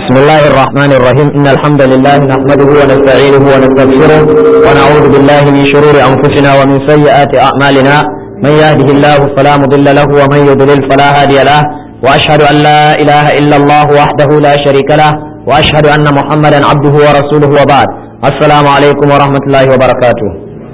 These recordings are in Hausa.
بسم الله الرحمن الرحيم إن الحمد لله نحمده ونستعينه ونستغفره ونعوذ بالله من شرور أنفسنا ومن سيئات أعمالنا من يهده الله فلا مضل له ومن يضلل فلا هادي له وأشهد أن لا إله إلا الله وحده لا شريك له وأشهد أن محمدا عبده ورسوله وبعد السلام عليكم ورحمة الله وبركاته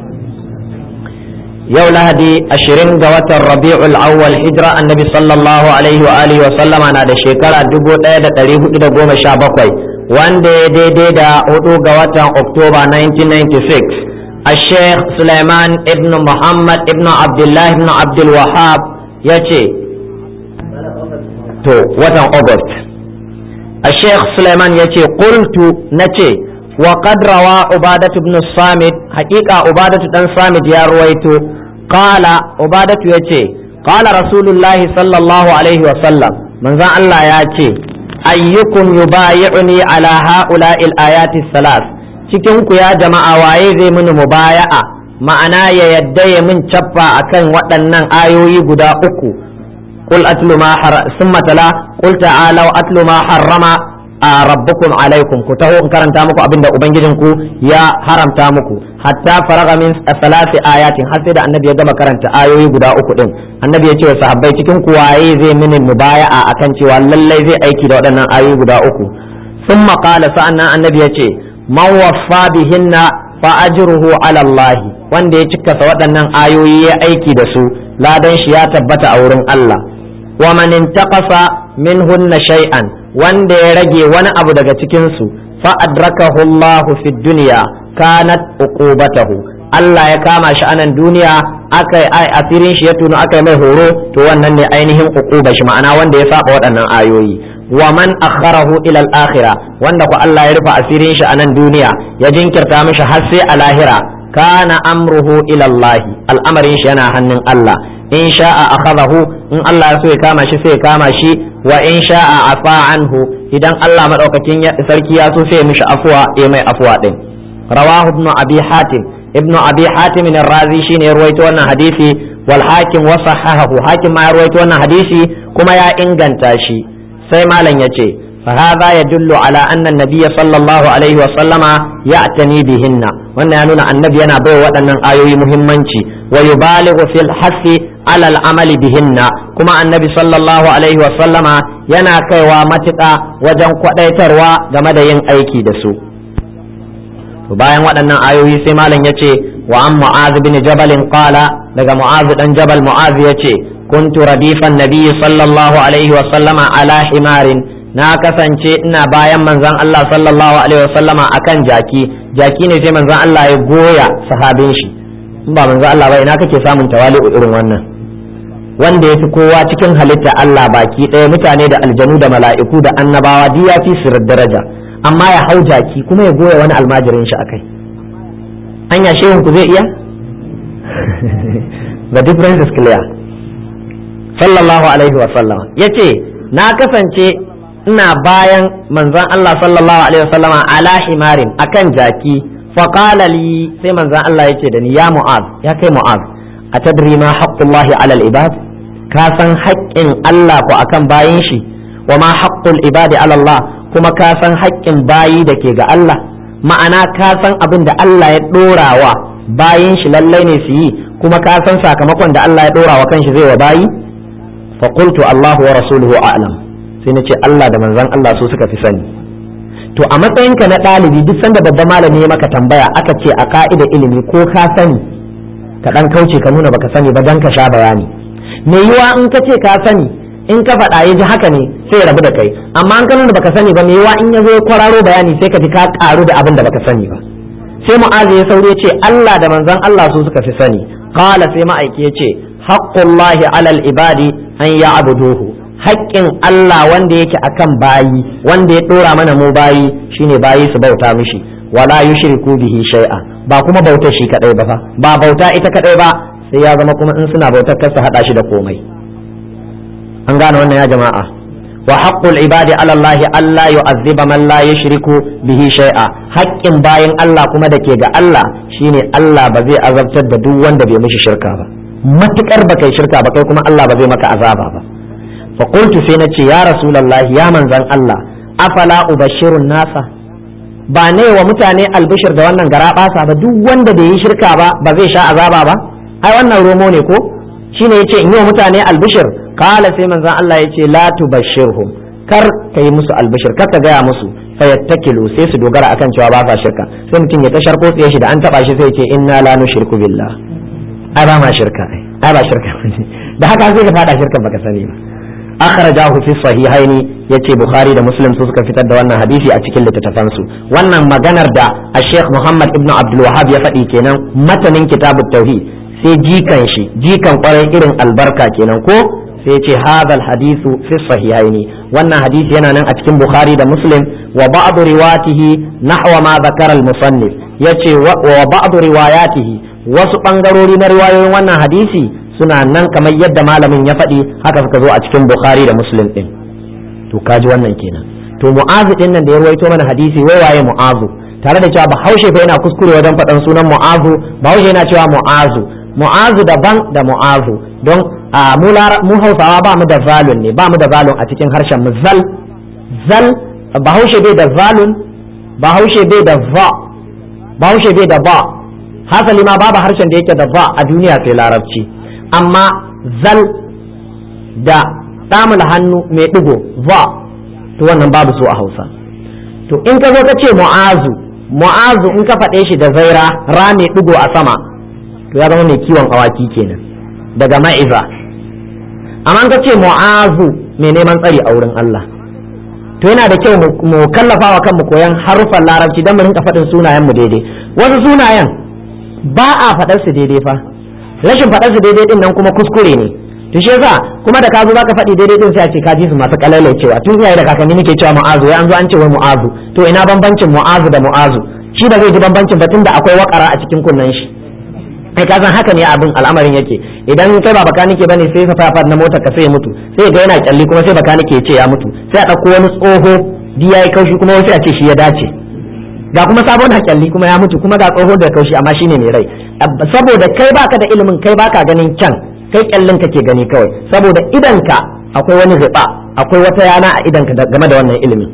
yau lahadi ashirin ga watan rabi'ul awwal hijira annabi sallallahu alaihi wa alihi wa sallama na da shekara dubu ɗaya da ɗari hudu da goma sha bakwai wanda ya daidai da hudu ga watan oktoba 1996 a sheikh suleiman ibn muhammad ibn abdullah ibn abdul wahab ya ce to watan august a sheikh suleiman ya ce qultu na ce وقد روى عبادة بن الصامت حقيقة عبادة بن الصامت يا رويتو قال عبادة يتي قال رسول الله صلى الله عليه وسلم من ذا الله ياتي أيكم يبايعني على هؤلاء الآيات الثلاث cikin ku ya jama'a waye zai mini mubaya'a ma'ana ya yadda ya min cappa akan waɗannan ayoyi guda uku qul atlu ma har summa tala qul ta'alu atlu ma harrama a rabbukum alaikum ku taho in karanta muku abinda ubangijinku ya haramta muku hatta faraga min salasi ayatin har sai da annabi ya gama karanta ayoyi guda uku din annabi ya ce wa sahabbai cikin ku waye zai mini mubaya'a akan cewa lallai zai aiki da waɗannan ayoyi guda uku thumma qala sa'annan annabi ya ce man waffa bihinna fa ajruhu ala Allah wanda ya cika waɗannan ayoyi ya aiki da su ladan shi ya tabbata a wurin Allah wa man intaqasa minhunna shay'an wanda ya rage wani abu daga cikinsu fa adrakahu Allahu fi dunya kanat uqubatahu Allah ya kama shi anan duniya aka ai asirin shi ya tuno aka mai horo to wannan ne ainihin uquba shi ma'ana wanda ya saba waɗannan ayoyi wa man akharahu ila al-akhirah wanda ko Allah ya rufe asirin shi anan duniya ya jinkirta mishi har sai a lahira kana amruhu ila Allah al'amarin shi yana hannun Allah in sha'a akhadahu in Allah ya so ya kama shi sai ya kama shi wa in sha'a afa anhu idan Allah madaukakin sarki ya so sai ya mishi afwa ya mai afwa din rawahu ibn abi hatim ibn abi hatim ar-razi shine ruwaito wannan hadisi wal hakim wa sahahahu hakim ma ya ruwaito wannan hadisi kuma ya inganta shi sai malam yace فهذا يدل على أن النبي صلى الله عليه وسلم يعتني بهن وأن ينون النبي أنا بو وأن آيوي مهمنشي ويبالغ في الحث على العمل بهن كما النبي صلى الله عليه وسلم ينا كيوا متقا وجن قديتروا game da yin aiki da su bayan waɗannan ayoyi sai malam yace wa an mu'az bin jabal qala daga mu'az dan jabal mu'az yace kuntu radifan nabiy sallallahu alaihi wa sallama ala himarin na kasance ina bayan manzon Allah sallallahu alaihi wasallama akan jaki jaki ne sai manzon Allah ya goya sahabin shi in ba manzon Allah ba ina kake samun tawali'u irin wannan wanda ya fi kowa cikin halitta Allah baki ɗaya mutane da aljanu da mala'iku da annabawa duk ya fi su daraja amma ya hau jaki kuma ya goya wani almajirin shi akai anya shehun ku zai iya the difference is clear sallallahu alaihi wasallama yace na kasance ina bayan manzon Allah sallallahu alaihi wasallama ala himarin akan jaki faqala li sai manzon Allah yace da ni ya mu'az ya kai mu'az atadri ma haqqullahi ala al-ibad ka san haƙƙin Allah ko akan bayin shi wa ma haqqul ibadi ala Allah kuma ka san haƙƙin bayi da ke ga Allah ma'ana ka san abin da Allah ya dorawa bayin shi lallai ne su yi kuma ka san sakamakon da Allah ya dorawa kanshi zai wa bayi fa qultu Allahu wa rasuluhu a'lam sai na ce Allah da manzan Allah su suka fi sani to a matsayinka na ɗalibi duk sanda babban malami ya maka tambaya aka ce a ka'ida ilimi ko ka sani ka ɗan kauce ka nuna baka sani ba dan ka sha bayani me yiwa in ka ce ka sani in ka faɗa ya ji haka ne sai ya rabu da kai amma an ka nuna baka sani ba me yiwa in ya zo ya kwararo bayani sai ka ji ka ƙaru da abin da baka sani ba sai mu'azu ya saurayi ya ce Allah da manzan Allah su suka fi sani qala sai ma'aiki ya ce haqqullahi alal ibadi an ya'buduhu haƙƙin Allah wanda yake akan bayi wanda ya ɗora mana mu bayi shine bayi su bauta mishi wala yushriku bihi shay'a ba kuma bautar shi kadai ba fa ba bauta ita kadai ba sai ya zama kuma in suna bautar kar su hada shi da komai an gane wannan ya jama'a wa haqqul ibadi ala Allah alla yu'azziba man la yushriku bihi shay'a haƙƙin bayin Allah kuma da ke ga Allah shine Allah ba zai azabtar da duk wanda bai mishi shirka ba matukar ba kai shirka ba kai kuma Allah ba zai maka azaba ba فقلت سينتي يا رسول الله يا من زن الله afala ubashirun nasa ba ne wa mutane albishir da wannan gara basa ba duk wanda bai yi shirka ba ba zai sha azaba ba ai wannan romo ne ko shine yace in yi wa mutane albishir kala sai manzon Allah yace la tubashirhum kar ka yi musu albishir kar ka gaya musu fayattakilu sai su dogara akan cewa ba sa shirka sai mutum ya tashar ko tsaye shi da an taba shi sai ce inna la nushriku billah ai ba ma shirka ai ba shirka da haka sai ka fada shirkan baka sani ba akhrajahu fi sahihaini yace bukhari da muslim su suka fitar da wannan hadisi a cikin littattafan su wannan maganar da Sheikh Muhammad ibn Abdul Wahhab ya faɗi kenan matanin kitabut tauhid sai jikan shi jikan kwarai irin albarka kenan ko sai ce hadal hadisu fi sahihaini wannan hadisi yana nan a cikin bukhari da muslim wa ba'd riwatihi nahwa ma zakara al musannif yace wa ba'd riwayatihi wasu bangarori na riwayoyin wannan hadisi suna nan kamar yadda malamin ya faɗi haka suka zo a cikin bukhari da muslim din to kaji wannan kenan to mu'azu din nan da ya ruwaito mana hadisi wai waye mu'azu tare da cewa bahaushe fa yana kuskure wajen faɗan sunan mu'azu bahaushe yana cewa mu'azu mu'azu daban da mu'azu don mu hausawa ba mu da zalun ne ba mu da zalun a cikin harshen mu zal zal bahaushe bai da zalun bahaushe bai da va bahaushe bai da ba hasali ma babu harshen da yake da va a duniya sai larabci amma zal da ɗamul hannu mai ɗigo va to wannan babu su a hausa to in ka zo ka ce mu'azu mu'azu in ka faɗe shi da zaira ra mai ɗigo a sama to ya zama mai kiwon awaki kenan daga ma'iza amma ka ce mu'azu mai neman tsari a wurin Allah to yana da kyau mu kallafa wa kanmu koyan harufan larabci don mu rinka faɗin sunayen mu daidai wasu sunayen ba a faɗar su daidai fa rashin faɗar su daidai din nan kuma kuskure ne to shi yasa kuma da ka zo zaka faɗi daidai din sai a ce ka ji su masu cewa tun iyaye da kakanni muke cewa mu'azu ya an zo an ce wai mu'azu to ina bambancin mu'azu da mu'azu shi da zai ji bambancin ba tunda akwai wakara a cikin kunnen shi kai ka san haka ne abin al'amarin yake idan kai ba bakanike bane sai safa na motar ka sai ya mutu sai ga yana kyalli kuma sai bakanike ya ce ya mutu sai a ɗauko wani tsoho di yayi kaushi kuma sai a ce shi ya dace ga kuma sabon hakyalli kuma ya mutu kuma ga tsoho da kaushi amma shine mai rai saboda kai baka da ilimin kai baka ganin kyan kai kyallin kake gani kawai saboda idanka akwai wani riba akwai wata yana a idanka game da wannan ilimin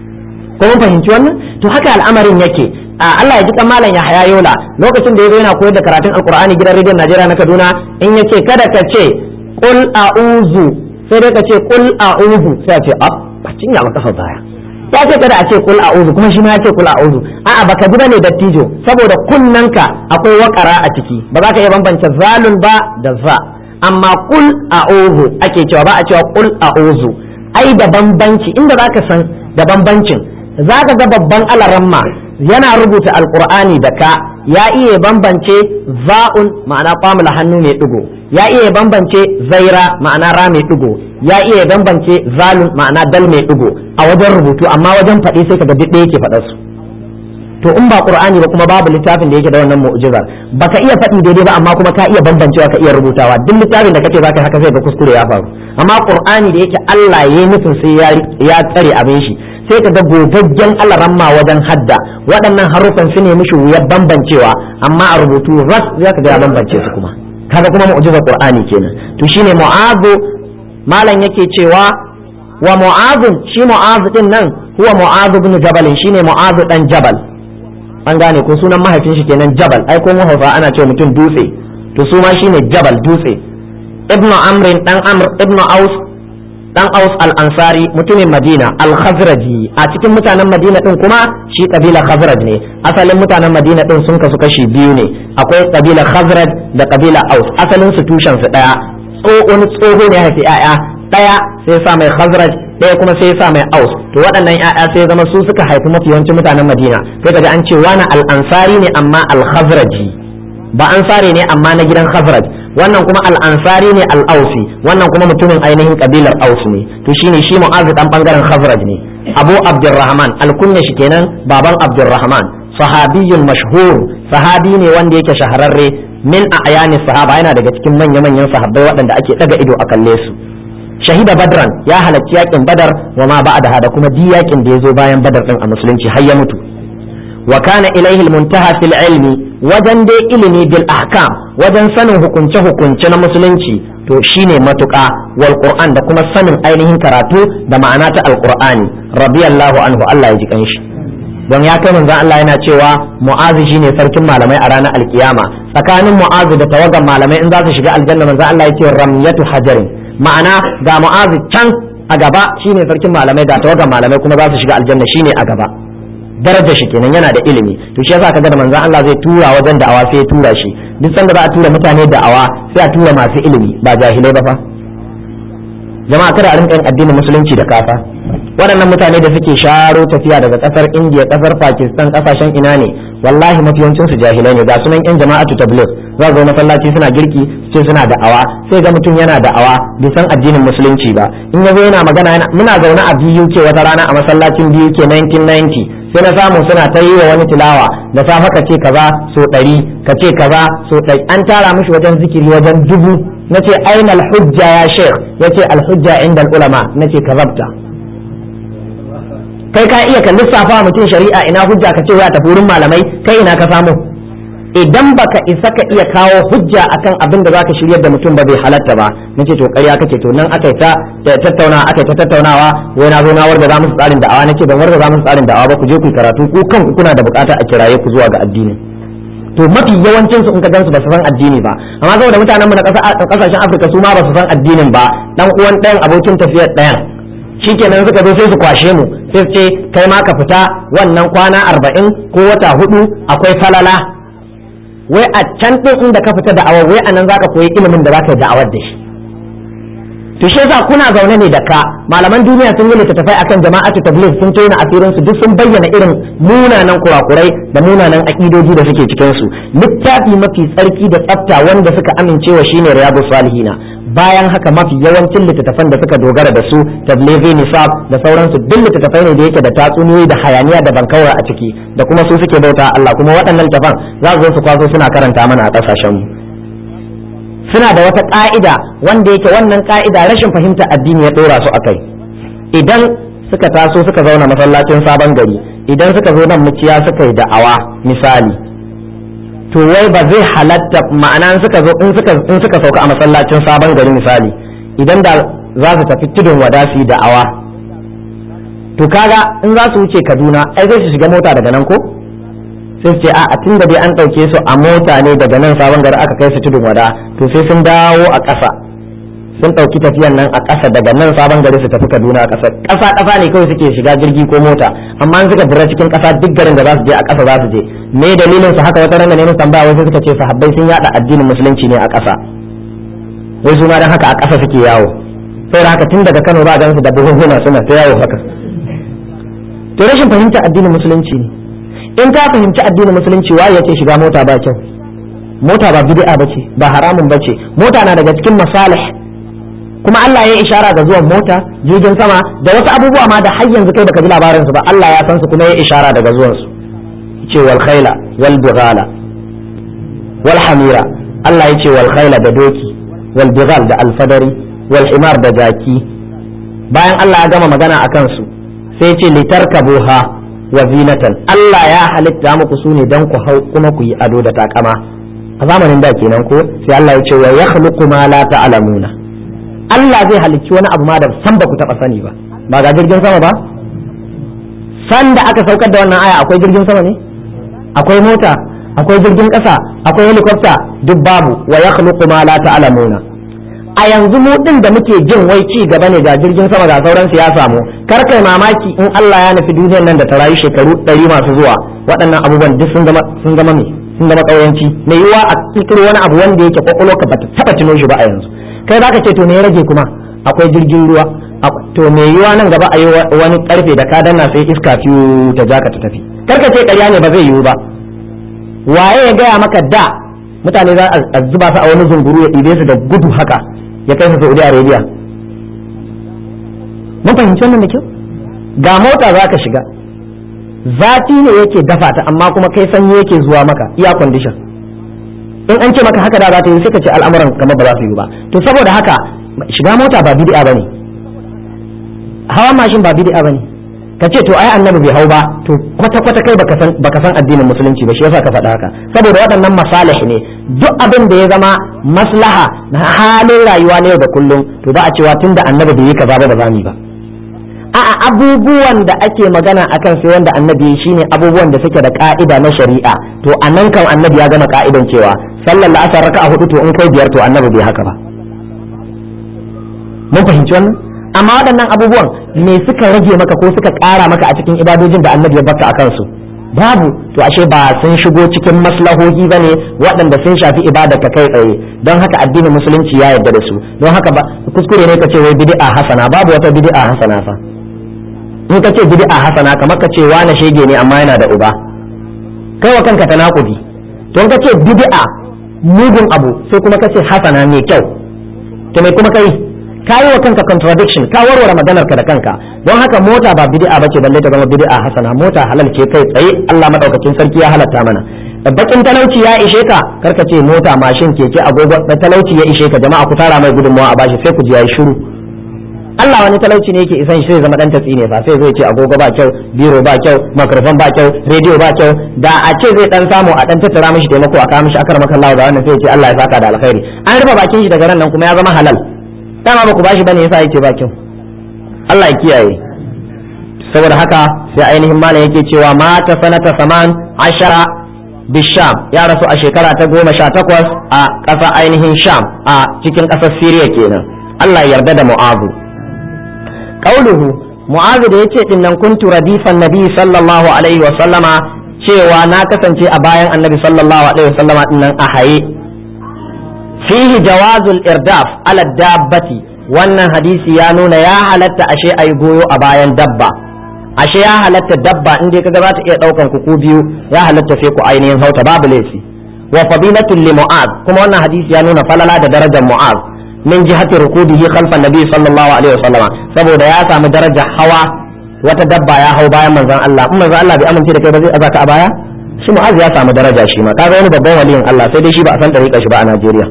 ko mun fahimci wannan to haka al'amarin yake Allah ya ji kan malam Yahaya Yola lokacin da yazo yana koyar da karatun Alkur'ani gidan rediyon Najeriya na Kaduna in yace kada ka ce qul a'udhu sai dai ka ce qul a'udhu sai a ce a ba cinya ba kafa baya ya ce kada a ce qul a'udhu kuma shi ma ya ce qul a'udhu a'a baka ji bane dattijo saboda kunnanka akwai wakara a ciki ba za ka iya bambance zalun ba da za amma qul a'udhu ake cewa ba a cewa qul a'udhu ai da bambanci inda zaka san da bambancin zaka ga babban alaramma yana rubuta alkur'ani da ka ya iya bambance za'un ma'ana kwamula hannu mai digo ya iya bambance zaira ma'ana ra mai digo ya iya bambance zalun ma'ana dal mai digo a wajen rubutu amma wajen faɗi sai kaga duk ɗaya yake faɗar su to in ba qur'ani ba kuma babu littafin da yake da wannan mu'jizar baka iya faɗi daidai ba amma kuma ka iya bambancewa ka iya rubutawa duk littafin da kace zaka haka sai ga kuskure ya faru amma qur'ani da yake Allah ya yi nufin sai ya tsare abin shi sai ka ga gogaggen alaramma wajen hadda waɗannan haruffan su ne mishi wuyar bambancewa amma a rubutu ras za ka ga ya bambance su kuma kaga kuma mu'jizar qur'ani kenan to shine mu'azu malam yake cewa wa mu'azu shi mu'azu din nan huwa mu'azu ibn jabal shine mu'azu dan jabal an gane ko sunan mahaifin shi kenan jabal ai ko mu hausa ana cewa mutum dutse to su ma shine jabal dutse ibnu amrin dan amr ibnu aus dan Aus al-Ansari mutumin Madina al-Khazraji a cikin mutanen Madina din kuma shi kabila Khazraj ne asalin mutanen Madina din sun kasu kashi biyu ne akwai kabila Khazraj da kabila Aus asalin su tushen su daya wani tsoho ne haifi yaya daya sai sa mai Khazraj daya kuma sai sa mai Aus to waɗannan yaya sai zama su suka haifi mafi yawancin mutanen Madina sai kaga an ce wani al-Ansari ne amma al-Khazraji ba ansari ne amma na gidan Khazraj wannan kuma al'ansari ne al'ausi wannan kuma mutumin ainihin kabilar aus ne to shine shi mu'azu dan bangaren khazraj ne abu abdurrahman alkunya shi kenan baban abdurrahman sahabiyyun mashhur sahabi ne wanda yake shahararre min a'yani sahaba yana daga cikin manya-manyan sahabbai waɗanda ake daga ido a kalle su shahida badran ya halarci yakin badar wa ma ba'da da kuma di yakin da ya zo bayan badar din a musulunci har ya mutu wa kana ilaihi muntaha fil ilmi wajen dai ilimi bil ahkam wajen sanin hukunce hukunce na musulunci to shine matuƙa wal qur'an da kuma sanin ainihin karatu da ma'ana ta alqur'ani radiyallahu anhu Allah ya ji kanshi don ya kai manzon Allah yana cewa mu'azu shine sarkin malamai a ranar alkiyama tsakanin mu'azu da tawagan malamai in za su shiga aljanna manzon Allah ya ce ramyatu hajarin ma'ana ga mu'azu can a gaba shine sarkin malamai ga tawagan malamai kuma za su shiga aljanna shine a gaba darajar shi kenan yana da ilimi to shi yasa kaga da manzon Allah zai tura wajen da'awa sai ya tura shi duk sanda za a tura mutane da'awa sai a tura masu ilimi ba jahilai ba fa jama'a kada a rinka yin addinin musulunci da kafa waɗannan mutane da suke sharo tafiya daga ƙasar indiya ƙasar pakistan ƙasashen ina ne wallahi mafiyancin su jahilai ne ga sunan yan jama'atu tabligh za ga masallaci suna girki sai suna da'awa sai ga mutum yana da'awa bai san addinin musulunci ba in yazo yana magana yana muna zaune a BUK wata rana a masallacin BUK 1990 sai na samu suna ta yi wa wani tilawa da safe ka ce kaza so ɗari ka ce kaza so ɗari an tara mishi wajen zikiri wajen dubu na ce aina hujja ya sheikh ya ce alhujja inda ulama na ce kazabta kai ka iya ka lissafa mutum shari'a ina hujja ka ce ya tafi wurin malamai kai ina ka samu idan baka isa ka iya kawo hujja akan abin da zaka shiryar da mutum ba bai halatta ba nace to ƙarya kake to nan aka ta tattauna aka ta tattaunawa wai na zo na warda za musu tsarin da'awa nace ban warda za musu tsarin da'awa ba ku je ku yi karatu ku kanku kuna da bukata a kiraye ku zuwa ga addini to mafi yawancin su in ka gansu ba su san addini ba amma saboda mutanen mu na kasashen Afirka su ma ba su san addinin ba dan uwan ɗayan abokin tafiyar ɗayan shikenan suka zo sai su kwashe mu sai su ce kai ma ka fita wannan kwana arba'in ko wata hudu akwai falala wai a can ɗin inda ka fita da'awar wai anan zaka koyi ilimin da zaka yi da'awar da shi to shi yasa kuna zaune ne da ka malaman duniya sun yi littattafai akan jama'atu tabligh sun tona asirin su duk sun bayyana irin munanan kurakurai da munanan akidoji da suke cikin su littafi mafi tsarki da tsafta wanda suka amincewa shine riyadus salihina bayan haka mafi yawancin littattafan da suka dogara da su tablighi nisab da sauransu duk littattafai ne da yake da tatsuniyoyi da hayaniya da bankawar a ciki da kuma su suke bauta Allah kuma waɗannan littattafan za su zo su kwaso suna karanta mana a ƙasashen mu suna da wata ƙa'ida wanda yake wannan ƙa'ida rashin fahimta addini ya ɗora su akai idan suka taso suka zauna masallacin sabon gari idan suka zo nan muciya suka yi da'awa misali to wai ba zai halatta ma'ana in suka zo in suka in suka sauka a masallacin sabon gari misali idan da za su tafi tudun wada su yi da'awa to kaga in za su wuce Kaduna ai zai su shiga mota daga nan ko sai ce a tun da dai an ɗauke su a mota ne daga nan sabon gari aka kai su tudun wada to sai sun dawo a ƙasa sun ɗauki tafiyan nan a ƙasa daga nan sabon gari su tafi Kaduna a ƙasa ƙasa ƙasa ne kawai suke shiga jirgi ko mota amma in suka dira cikin ƙasa duk garin da za su je a ƙasa za su je me dalilin su haka wata ranga ne musu tambaya wai suka ce sahabbai sun yada addinin musulunci ne a ƙasa wai su ma dan haka a ƙasa suke yawo sai haka tun daga Kano ba gansu da buhunhuna suna ta yawo haka to rashin fahimta addinin musulunci ne in ka fahimci addinin musulunci waye yace shiga mota ba kyau mota ba bid'a bace ba haramun bace mota na daga cikin masalih kuma Allah ya ishara ga zuwan mota jirgin sama da wasu abubuwa ma da har yanzu kai baka ji labarin su ba Allah ya san su kuma ya ishara daga zuwan su yace wal khayla wal bighala wal hamira Allah yace wal khayla da doki wal bighal da alfadari wal himar da jaki bayan Allah ya gama magana akan su sai ya ce litarkabuha wa zinatan Allah ya halitta muku su ne don ku hau kuma ku yi ado da takama a zamanin da kenan ko sai Allah ya ce wa yakhluqu ma la ta'lamuna Allah zai halicci wani abu ma da san ba ku taba sani ba ba ga jirgin sama ba san da aka saukar da wannan aya akwai jirgin sama ne akwai mota akwai jirgin ƙasa akwai helicopter duk babu wa yakhluqu ma la ta'lamuna a yanzu mu din da muke jin wai ci gaba ne ga jirgin sama ga sauransu ya samu kar kai mamaki in Allah ya nufi duniyar nan da ta rayu shekaru ɗari masu zuwa waɗannan abubuwan duk sun zama sun zama me sun zama ƙauyanci mai yiwa a cikin wani abu wanda yake kwakwalwa ka bata taɓa tuno shi ba a yanzu kai zaka ce to me ya rage kuma akwai jirgin ruwa to mai yiwa nan gaba a yi wani karfe da ka danna sai iska fiyu ta jaka ta tafi kar ka ce ƙarya ne ba zai yiwu ba waye ya gaya maka da mutane za a zuba su a wani zunguru ya ɗibe su da gudu haka ya kai su Saudi Arabia mun fahimci wannan da kyau ga mota za ka shiga zafi ne yake dafa ta amma kuma kai sanyi yake zuwa maka iya condition in an ce maka haka da za ta yi sai ka ce al'amuran kamar ba za su yi ba to saboda haka shiga mota ba bid'a bane hawa mashin ba bid'a bane ka ce to ai annabi bai hau ba to kwata kwata kai baka san baka san addinin musulunci ba shi yasa ka faɗa haka saboda waɗannan masalih ne duk abin da ya zama maslaha na halin rayuwa ne da kullum to ba a cewa tunda annabi bai yi kaza ba ba za mu ba a'a abubuwan da ake magana akan sai wanda annabi shine abubuwan da suke da ka'ida na shari'a to anan kan annabi ya gama ka'idan cewa sallar la'asar raka'a hudu to in kai biyar to annabi bai haka ba mun fahimci wannan amma waɗannan abubuwan me suka rage maka ko suka ƙara maka a cikin ibadojin da annabi ya baka akan su babu to ashe ba sun shigo cikin maslahohi bane waɗanda sun shafi ibada ka kai tsaye don haka addinin musulunci ya yarda da su don haka ba kuskure ne ka ce wai bid'a hasana babu wata bid'a hasana fa in ka ce bid'a hasana kamar ka ce wani shege ne amma yana da uba kai wa kanka tanakudi don ka ce bid'a mugun abu sai kuma ka ce hasana mai kyau to me kuma kai ka yi wa kanka contradiction ka warware maganar ka da kanka don haka mota ba bid'a bace balle ta zama bid'a hasana mota halal ce kai tsaye Allah madaukakin sarki ya halatta mana bakin talauci ya ishe ka karka ce mota mashin keke agogo da talauci ya ishe ka jama'a ku tara mai gudunmawa a bashi sai ku ji yayi shiru Allah wani talauci ne yake isan shi zai zama dan tatsi ne fa sai zai ce agogo ba kyau biro ba kyau microphone ba kyau radio ba kyau da a ce zai dan samu a dan tattara mishi taimako a kawo mishi akar maka Allah da wannan sai ya ce Allah ya saka da alkhairi an rufe bakin shi daga ran nan kuma ya zama halal dama ba ku bashi bane yasa yake ba kyau Allah ya kiyaye saboda haka sai ainihin malam yake cewa mata sanata saman ashara bisham ya rasu a shekara ta goma sha takwas a ƙasa ainihin sham a cikin ƙasar siriya kenan Allah ya yarda da mu'azu qauluhu mu'azu da yace din nan kuntu radifan nabi sallallahu alaihi wa sallama cewa na kasance a bayan annabi sallallahu alaihi wa sallama din nan a haye fihi jawazul irdaf ala dabbati wannan hadisi ya nuna ya halatta ashe ayi goyo a bayan dabba ashe ya halatta dabba in dai kaga za ta iya daukan ku ku biyu ya halatta sai ku ainihin hauta babu laifi wa fadilatul li mu'az kuma wannan hadisi ya nuna falala da darajar mu'az min jihati rukubihi khalfa nabi sallallahu alaihi wasallama saboda ya samu darajar hawa wata dabba ya hau bayan manzon Allah in manzon Allah bai amince da kai ba zai azaka a baya shi mu'az ya samu daraja shi ma kaga wani babban waliyin Allah sai dai shi ba a san dariƙa shi ba a Najeriya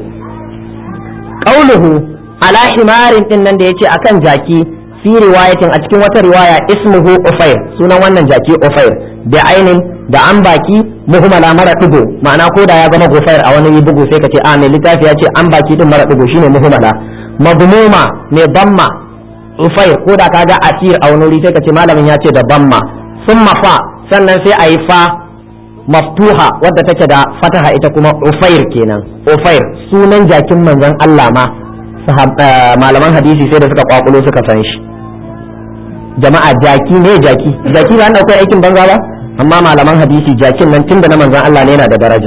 qauluhu ala himarin din nan da yace akan jaki fi riwayatin a cikin wata riwaya ismuhu ufair sunan wannan jaki ufair da ainin da an baki muhmala mara dugo ma'ana ko da ya zama gufair a wani bugu sai ka ce a mai littafi ya ce an baki din mara dugo shine muhmala madmuma mai bamma ufair ko da kaga asir a wani wuri sai ka ce malamin ya ce da bamma summa fa sannan sai a yi fa maftuha wadda take da fataha ita kuma ufair kenan ufair sunan jakin manzon Allah ma malaman hadisi sai da suka kwakulo suka san shi jama'a jaki ne jaki jaki ba an akwai aikin banza ba amma malaman hadisi jakin nan tunda na manzon Allah ne yana da daraja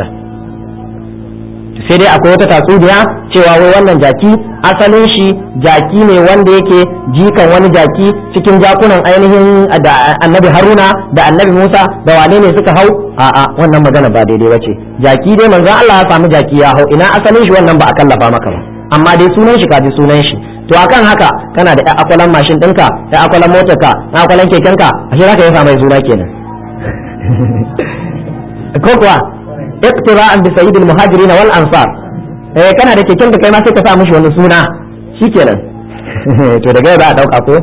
sai dai akwai wata tatsuniya cewa wai wannan jaki asalin shi jaki ne wanda yake jikan wani jaki cikin jakunan ainihin da annabi haruna da annabi musa da wane ne suka hau a'a wannan magana ba daidai bace jaki dai manzon Allah ya samu jaki ya hau ina asalin shi wannan ba a kallafa maka ba amma dai sunan shi kaji sunan shi to akan haka kana da akwalan mashin ɗinka da akwalan motarka da akwalan kekenka ashe zaka yi mai suna kenan ko kuwa iqtira'an bi sayyidil muhajirin wal ansar eh kana da keken ka kai ma sai ka sa mishi wani suna shikenan to daga yau za a dauka ko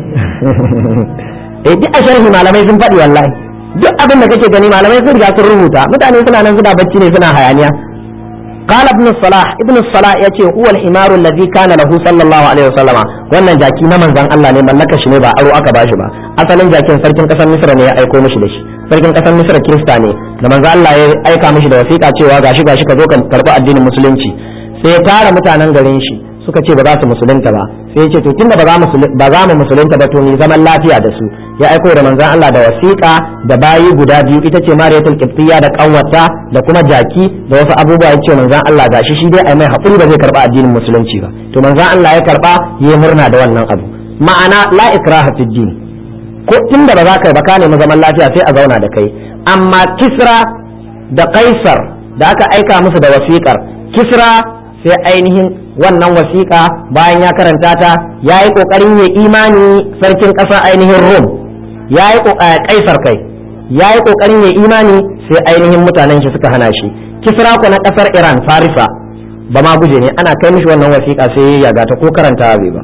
eh duk a sharhi malamai sun faɗi wallahi duk abin da kake gani malamai sun riga sun rubuta mutane suna nan suna bacci ne suna hayaniya قال ابن الصلاح ابن الصلاح yace huwa al-himar alladhi kana lahu sallallahu alaihi wasallam wannan jaki na manzon Allah ne mallaka shi ne ba aro aka bashi ba asalin jakin sarkin kasar Misra ne ya aiko mishi da shi sarkin kasar Misra Kirista ne da manzon Allah ya aika mishi da wasiƙa cewa gashi gashi ka zo ka karɓi addinin musulunci sai ya tara mutanen garin shi suka ce ba za su musulunta ba sai ya ce to tunda ba za mu ba za mu musulunta ba to ni zaman lafiya da su ya aiko da manzon Allah da wasiƙa da bayi guda biyu ita ce Mariyatul Qibtiyya da kanwata da kuma jaki da wasu abubuwa ya ce manzon Allah gashi shi dai ai mai hakuri ba zai karba addinin musulunci ba to manzon Allah ya karba ya murna da wannan abu ma'ana la ikraha fid din ko tunda ba za ka ba ka nemi zaman lafiya sai a zauna da kai amma Kisra da Kaisar da aka aika musu da wasiƙar Kisra sai ainihin wannan wasiƙa bayan ya karanta ta ya yi ƙoƙarin ya imani sarkin ƙasar ainihin rom ya yi ƙaisar kai ya yi ƙoƙarin ya imani sai ainihin mutanen shi suka hana shi kisra ku na ƙasar iran farisa ba ma guje ne ana kai mishi wannan wasiƙa sai ya yaga ta ko karanta bai ba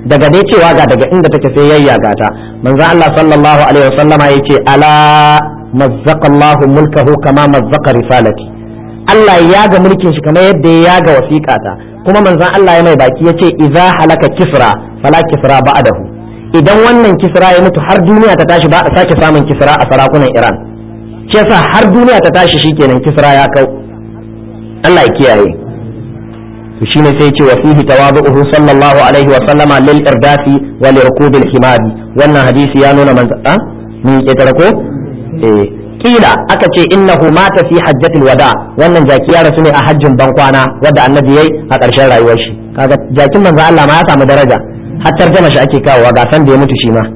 daga dai cewa ga daga inda take sai yayyaga ta manzo Allah sallallahu alaihi wasallama yace ala mazzaqallahu mulkahu kama mazzaqa risalati Allah ya ga mulkin shi kamar yadda ya ga wasiƙata kuma manzon Allah ya mai baki yace idza halaka kisra fala kisra ba'dahu idan wannan kisra ya mutu har duniya ta tashi ba a sake samun kisra a sarakunan Iran shi yasa har duniya ta tashi shikenan kisra ya kau Allah ya kiyaye to shine sai ce wa fihi tawadu'uhu sallallahu alaihi wa sallama lil irdafi wa li rukubil himadi wannan hadisi ya nuna manzo a mun ke tare ko eh kila aka ce innahu mata fi hajjatil wada wannan jaki ya rasu ne a hajjin bankwana wanda annabi yayi a ƙarshen rayuwar shi kaga jakin manzo Allah ma ya samu daraja har tarjama shi ake kawowa ga san da ya mutu shi ma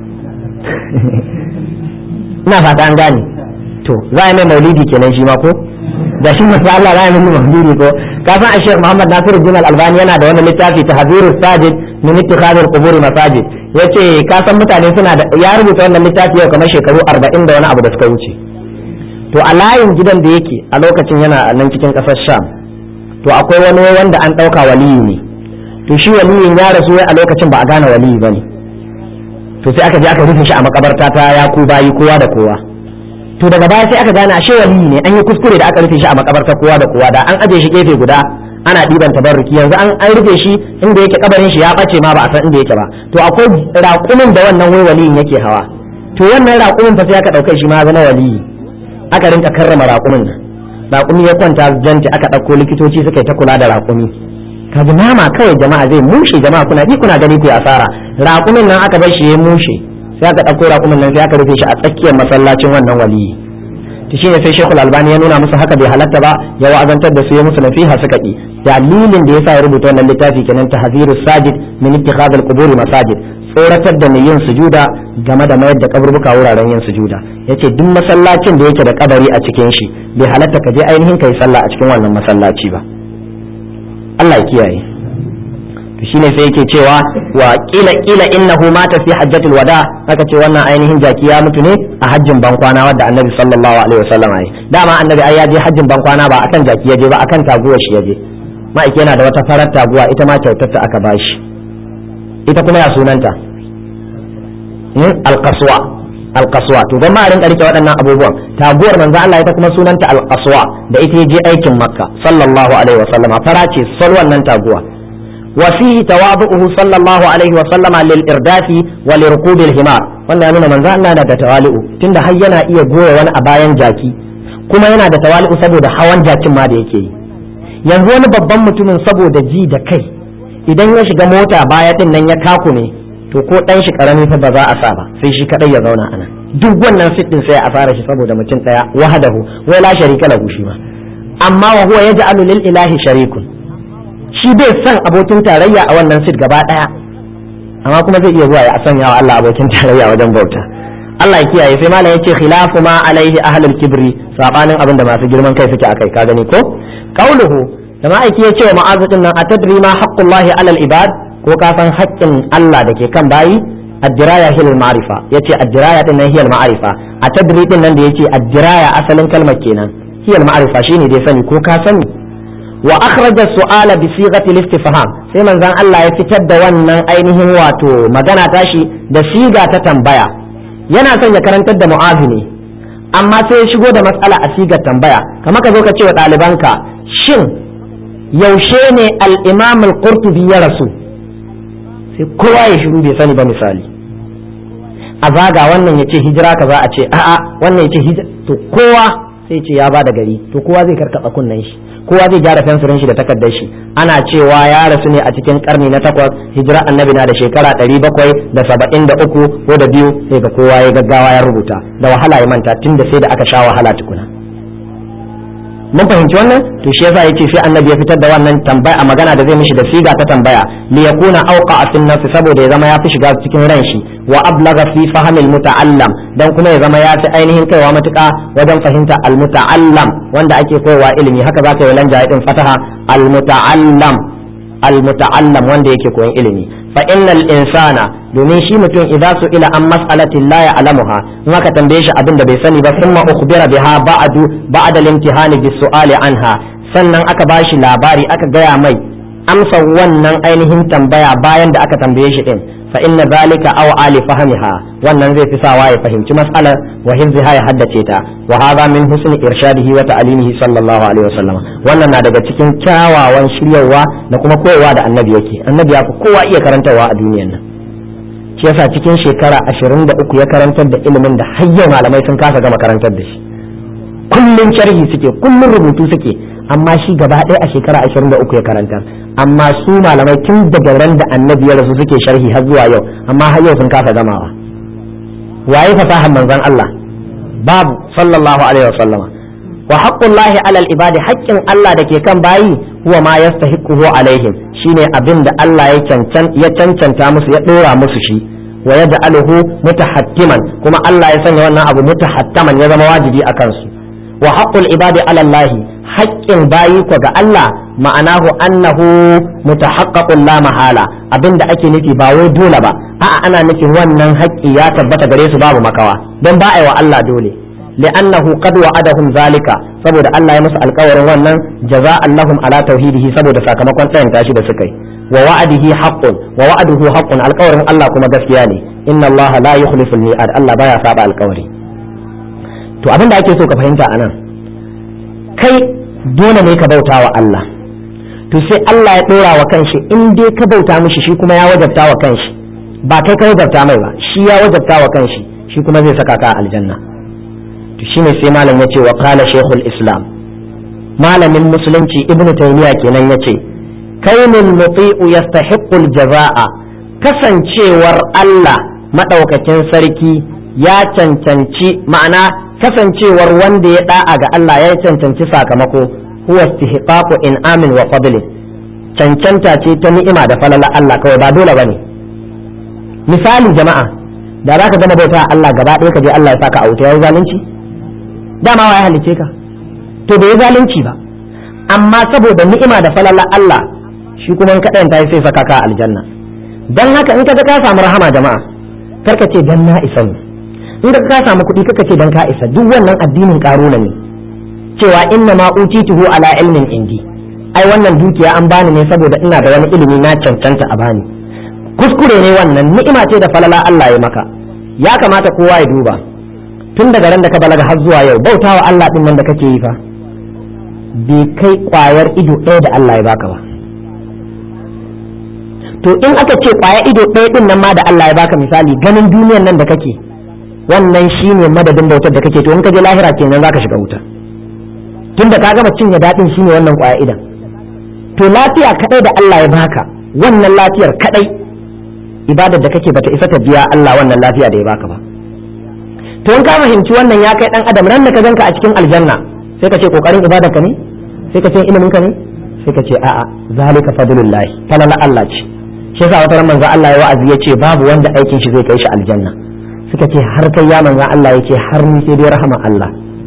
ina fata an gane to za a mai maulidi kenan shi ma ko da shi manzo Allah za a mai maulidi ko ka san Sheikh Muhammad Nasiru Din Al-Albani yana da wannan littafi Tahzirus Sajid min ittikhadil qubur masajid yace ka san mutane suna da ya rubuta wannan littafi yau kamar shekaru 40 da wani abu da suka wuce to a layin gidan da yake a lokacin yana nan cikin kasar Sham to akwai wani wanda an dauka waliyi ne to shi waliyin ya rasu a lokacin ba a gane waliyi bane to sai aka je aka rufe shi a makabarta ta ya ku bayi kowa da kowa to daga baya sai aka gane ashe waliyi ne an yi kuskure da aka rufe shi a makabarta kowa da kowa da an aje shi gefe guda ana ɗiban tabarruki yanzu an an rufe shi inda yake kabarin shi ya bace ma ba a san inda yake ba to akwai raƙumin da wannan wai waliyin yake hawa to wannan raƙumin fa sai aka ɗauka shi ma zama waliyi aka rinka karrama raƙumin nan raƙumi ya kwanta janti aka ɗauko likitoci suka yi ta kula da raƙumi kaji nama kawai jama'a zai mushe jama'a kuna ji kuna gani ku asara raƙumin nan aka bar shi ya mushe sai aka ɗauko raƙumin nan sai aka rufe shi a tsakiyar masallacin wannan waliyi to shine sai Sheikhul Albani ya nuna musu haka bai halatta ba ya wa'azantar da su ya musu nasiha suka ki dalilin da yasa ya rubuta wannan littafi kenan tahzirus sajid min ittikhadh al-qubur masajid tsoratar da mai yin sujuda game da mayar da kaburbuka wuraren yin sujuda yace duk masallacin da yake da kabari a cikin shi bai halatta ka je ainihin kai sallah a cikin wannan masallaci ba Allah ya kiyaye to shine sai yake cewa wa kila kila innahu mata fi hajjatul wada aka ce wannan ainihin jaki ya mutu ne a hajjin bankwana wadda annabi sallallahu alaihi wasallam yi dama annabi ai ya je hajjin bankwana ba akan jaki ya je ba akan taguwa shi ya je ma'aike yana da wata farar taguwa ita ma kyautar ta aka bashi ita kuma ya sunanta alkaswa alkaswa to don ma rinka rike waɗannan abubuwan taguwar manzo Allah ita kuma sunanta alkaswa da ita je aikin makka sallallahu alaihi wa sallama fara ce sal wannan taguwa wa fihi tawadu'uhu sallallahu alaihi wa sallama lil irdafi wa li rukubil himar wannan ya nuna manzo Allah da tawali'u tunda har yana iya goya wani a bayan jaki kuma yana da tawali'u saboda hawan jakin ma da yake yi yanzu wani babban mutumin saboda ji da kai idan ya shiga mota baya din nan ya kakume to ko dan shi karami fa ba za a sa ba sai shi kadai ya zauna ana duk wannan sit din sai a fara shi saboda mutum daya wahadahu wai la sharika lahu shi ma amma wa huwa yaj'alu lil ilahi sharikun shi bai san abokin tarayya a wannan sit gaba daya amma kuma zai iya zuwa ya sanya wa Allah abokin tarayya wajen bauta Allah ya kiyaye sai malam yace khilafu ma alaihi ahlul kibri sabanin abin da masu girman kai suke akai ka gani ko qauluhu da ma'aiki ya ce wa ma'azu din nan atadri ma haqqullahi alal ibad ko ka san haƙƙin Allah da ke kan bayi addiraya hiyal ma'rifa yace addiraya din nan hiyal ma'rifa atadri din nan da yace addiraya asalin kalmar kenan hiyal ma'rifa shine dai sani ko ka sani wa akhraja su'ala bi sighati al-istifham sai manzon Allah ya fitar da wannan ainihin wato magana tashi da siga ta tambaya yana son ya karantar da mu'azi ne amma sai ya shigo da matsala a sigar tambaya kamar ka zo ka ce wa ɗalibanka shin yaushe ne al-imam al-qurtubi ya rasu sai kowa ya shiru bai sani ba misali a zaga wannan ya ce hijira kaza a ce a'a wannan ya ce hijira to kowa sai ce ya bada gari to kowa zai karkata kunnen shi kowa zai gyara fensirin shi da takardar shi ana cewa ya rasu ne a cikin karni na takwas hijira annabi na da shekara ɗari bakwai da saba'in da uku ko da biyu sai ga kowa ya gaggawa ya rubuta da wahala ya manta tun da sai da aka sha wahala tukuna mun fahimci wannan to shi yasa yace sai annabi ya fitar da wannan tambaya a magana da zai mishi da siga ta tambaya li yakuna awqa fi nafsi saboda ya zama ya fi shiga cikin ran shi wa ablaga fi fahmil muta'allam dan kuma ya zama ya fi ainihin kaiwa matuƙa wajen fahimta al muta'allam wanda ake koyarwa ilimi haka za ka yi lanja din fataha al muta'allam al muta'allam wanda yake koyon ilimi fa innal insana domin shi mutum idza su ila an mas'alatin la ya'lamuha in aka tambaye shi abin da bai sani ba thumma ukhbira biha ba'du ba'da al-imtihani bis su'ali anha sannan aka bashi labari aka gaya mai amsa wannan ainihin tambaya bayan da aka tambaye shi din fa inna zalika aw ali fahmiha wannan zai fi sawa ya fahimci mas'alar wa hifziha ya haddace ta wa hadha min husni irshadihi wa ta'limihi sallallahu alaihi wasallam wannan na daga cikin kyawawan shiryawa da kuma koyarwa da annabi yake annabi ya fi kowa iya karantarwa a duniyar nan shi yasa cikin shekara 23 ya karantar da ilimin da hayyar malamai sun kasa gama karantar da shi kullun sharhi suke kullun rubutu suke amma shi gaba ɗaya a shekara 23 ya karantar amma su malamai tun daga ran da annabi ya rasu suke sharhi har zuwa yau amma har yau sun kasa gamawa waye fasahar manzon Allah babu sallallahu alaihi wasallama wa haqqullahi alal ibadi haƙƙin Allah da ke kan bayi huwa ma yastahiquhu alaihim shine abin da Allah ya cancan ya cancanta musu ya dora musu shi wa yaj'aluhu mutahattiman kuma Allah ya sanya wannan abu mutahattaman ya zama wajibi a kansu wa haqqul ibadi ala Allah haƙƙin bayi ko ga Allah ma'anahu annahu mutahaqqaqun la mahala abinda ake nufi ba wai dole ba a'a ana nufin wannan haƙƙi ya tabbata gare su babu makawa don ba a yi wa Allah dole li'annahu qad wa'adahum zalika saboda Allah ya musu alƙawarin wannan jaza'an lahum ala tauhidihi saboda sakamakon tsayin tashi da suka yi wa wa'adihi haqqun wa wa'aduhu haqqun alƙawarin Allah kuma gaskiya ne inna Allah la yukhlifu al-mi'ad Allah baya saba alƙawari to abinda ake so ka fahimta anan kai dole ne ka bauta wa Allah to sai Allah ya ɗora wa kanshi in dai ka bauta mishi shi kuma ya wajabta wa kanshi ba kai ka wajabta mai ba shi ya wajabta wa kanshi shi kuma zai saka ka aljanna to shine sai malam yace wa qala shaykhul islam malamin musulunci ibn taymiya kenan yace kainul muti'u yastahiqqu al-jazaa'a kasancewar Allah madaukakin sarki ya cancanci ma'ana kasancewar wanda ya da'a ga Allah ya cancanci sakamako huwa istihqaqu in'amin wa fadli cancanta ce ta ni'ima da falala Allah kawai ba dole bane misali jama'a da zaka gama bauta Allah gaba ɗaya ka je Allah ya saka a wuta yayi zalunci dama wa ya halice ka to bai zalunci ba amma saboda ni'ima da falala Allah shi kuma in ka ɗayan sai saka ka aljanna dan haka in ka ga ka samu rahama jama'a karka ce dan na isa ne in ka ka samu kuɗi kaka ce dan ka isa duk wannan addinin karuna ne cewa inna ma utituhu ala ilmin indi ai wannan dukiya an bani ne saboda ina da wani ilimi na cancanta a bani kuskure ne wannan ni'ima ce da falala Allah ya maka ya kamata kowa ya duba tun daga ran da ka balaga har zuwa yau bautawa Allah din nan da kake yi fa bai kai kwayar ido ɗaya da Allah ya baka ba to in aka ce kwaya ido ɗaya din nan ma da Allah ya baka misali ganin duniyan nan da kake wannan shine madadin bautar da kake to in ka je lahira kenan zaka shiga wuta tunda ka gama cinye daɗin shine wannan kwaya idan to lafiya kadai da Allah ya baka wannan lafiyar kadai ibadar da kake bata isa ta biya Allah wannan lafiya da ya baka ba to in ka fahimci wannan ya kai dan adam ran da ka ganka a cikin aljanna sai ka ce kokarin ibadarka ne sai ka ce ilimin ka ne sai ka ce a'a zalika fadlullah falala Allah ce shi yasa wata manzo Allah ya wa'azi ya ce babu wanda aikin shi zai kai shi aljanna suka ce har kai ya manzo Allah yake har ni sai dai rahama Allah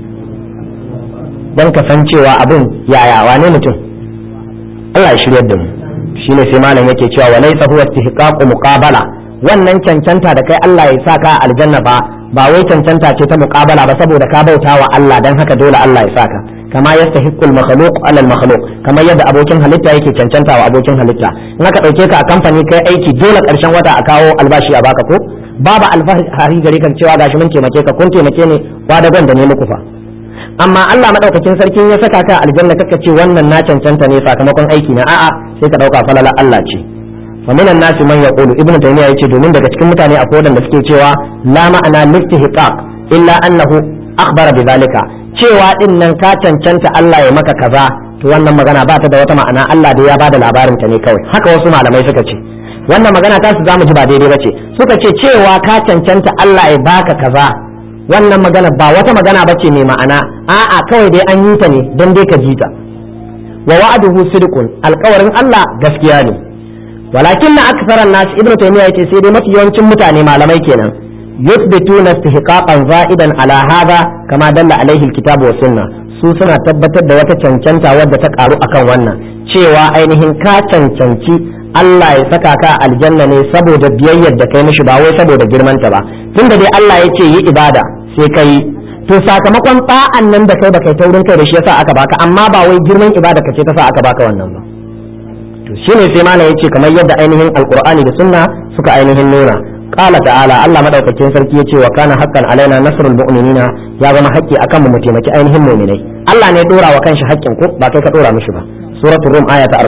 dan ka san cewa abin yaya wane mutum Allah ya shiryar da mu shine sai malam yake cewa wa laysa huwa istihqaqu muqabala wannan cancanta da kai Allah ya saka aljanna ba ba wai cancanta ce ta muqabala ba saboda ka bauta wa Allah dan haka dole Allah ya saka kama yastahiqqul makhluq ala al makhluq kamar yadda abokin halitta yake cancanta wa abokin halitta in aka dauke ka a kamfani kai aiki dole karshen wata a kawo albashi a baka ko babu alfahari gare kan cewa gashi mun taimake ka kun taimake ne kwadagon da ne muku fa amma Allah madaukakin sarki ya saka ka aljanna kaka ce wannan na cancanta ne sakamakon aiki na a'a sai ka dauka falala Allah ce fa minan nasi man yaqulu ibnu taymiya yace domin daga cikin mutane akwai wanda suke cewa la ma'ana listihqaq illa annahu akhbara bidhalika cewa din nan ka cancanta Allah ya maka kaza to wannan magana ba ta da wata ma'ana Allah da ya bada labarin ta ne kawai haka wasu malamai suka ce wannan magana ta su zamu ji ba daidai bace suka ce cewa ka cancanta Allah ya baka kaza wannan magana ba wata magana ba ce mai ma'ana a'a kawai dai an yi ta ne don dai ka ji ta wa wa'aduhu sidqun alƙawarin Allah gaskiya ne walakin na aksaran nas ibnu taymiya yace sai dai mafi yawancin mutane malamai kenan yuthbituna istihqaqan za'idan ala hadha kama dalla alaihi alkitab wa sunna su suna tabbatar da wata cancanta wadda ta karu akan wannan cewa ainihin ka cancanci Allah ya saka ka aljanna ne saboda biyayyar da kai mishi ba wai saboda girmanta ba tunda dai Allah ya ce yi ibada sai kai to sakamakon ta'an nan da kai ba kai taurin kai da shi yasa aka baka amma ba wai girman ibada ka ce ta sa aka baka wannan ba to shine sai malam yace kamar yadda ainihin alqur'ani da sunna suka ainihin nuna qala ta'ala Allah madaukakin sarki yace wa kana haqqan alaina nasrul mu'minina ya zama haƙƙi akan mu taimaki ainihin mu'minai Allah ne dora wa kanshi haƙƙin ku ba kai ka dora mishi ba suratul rum aya ta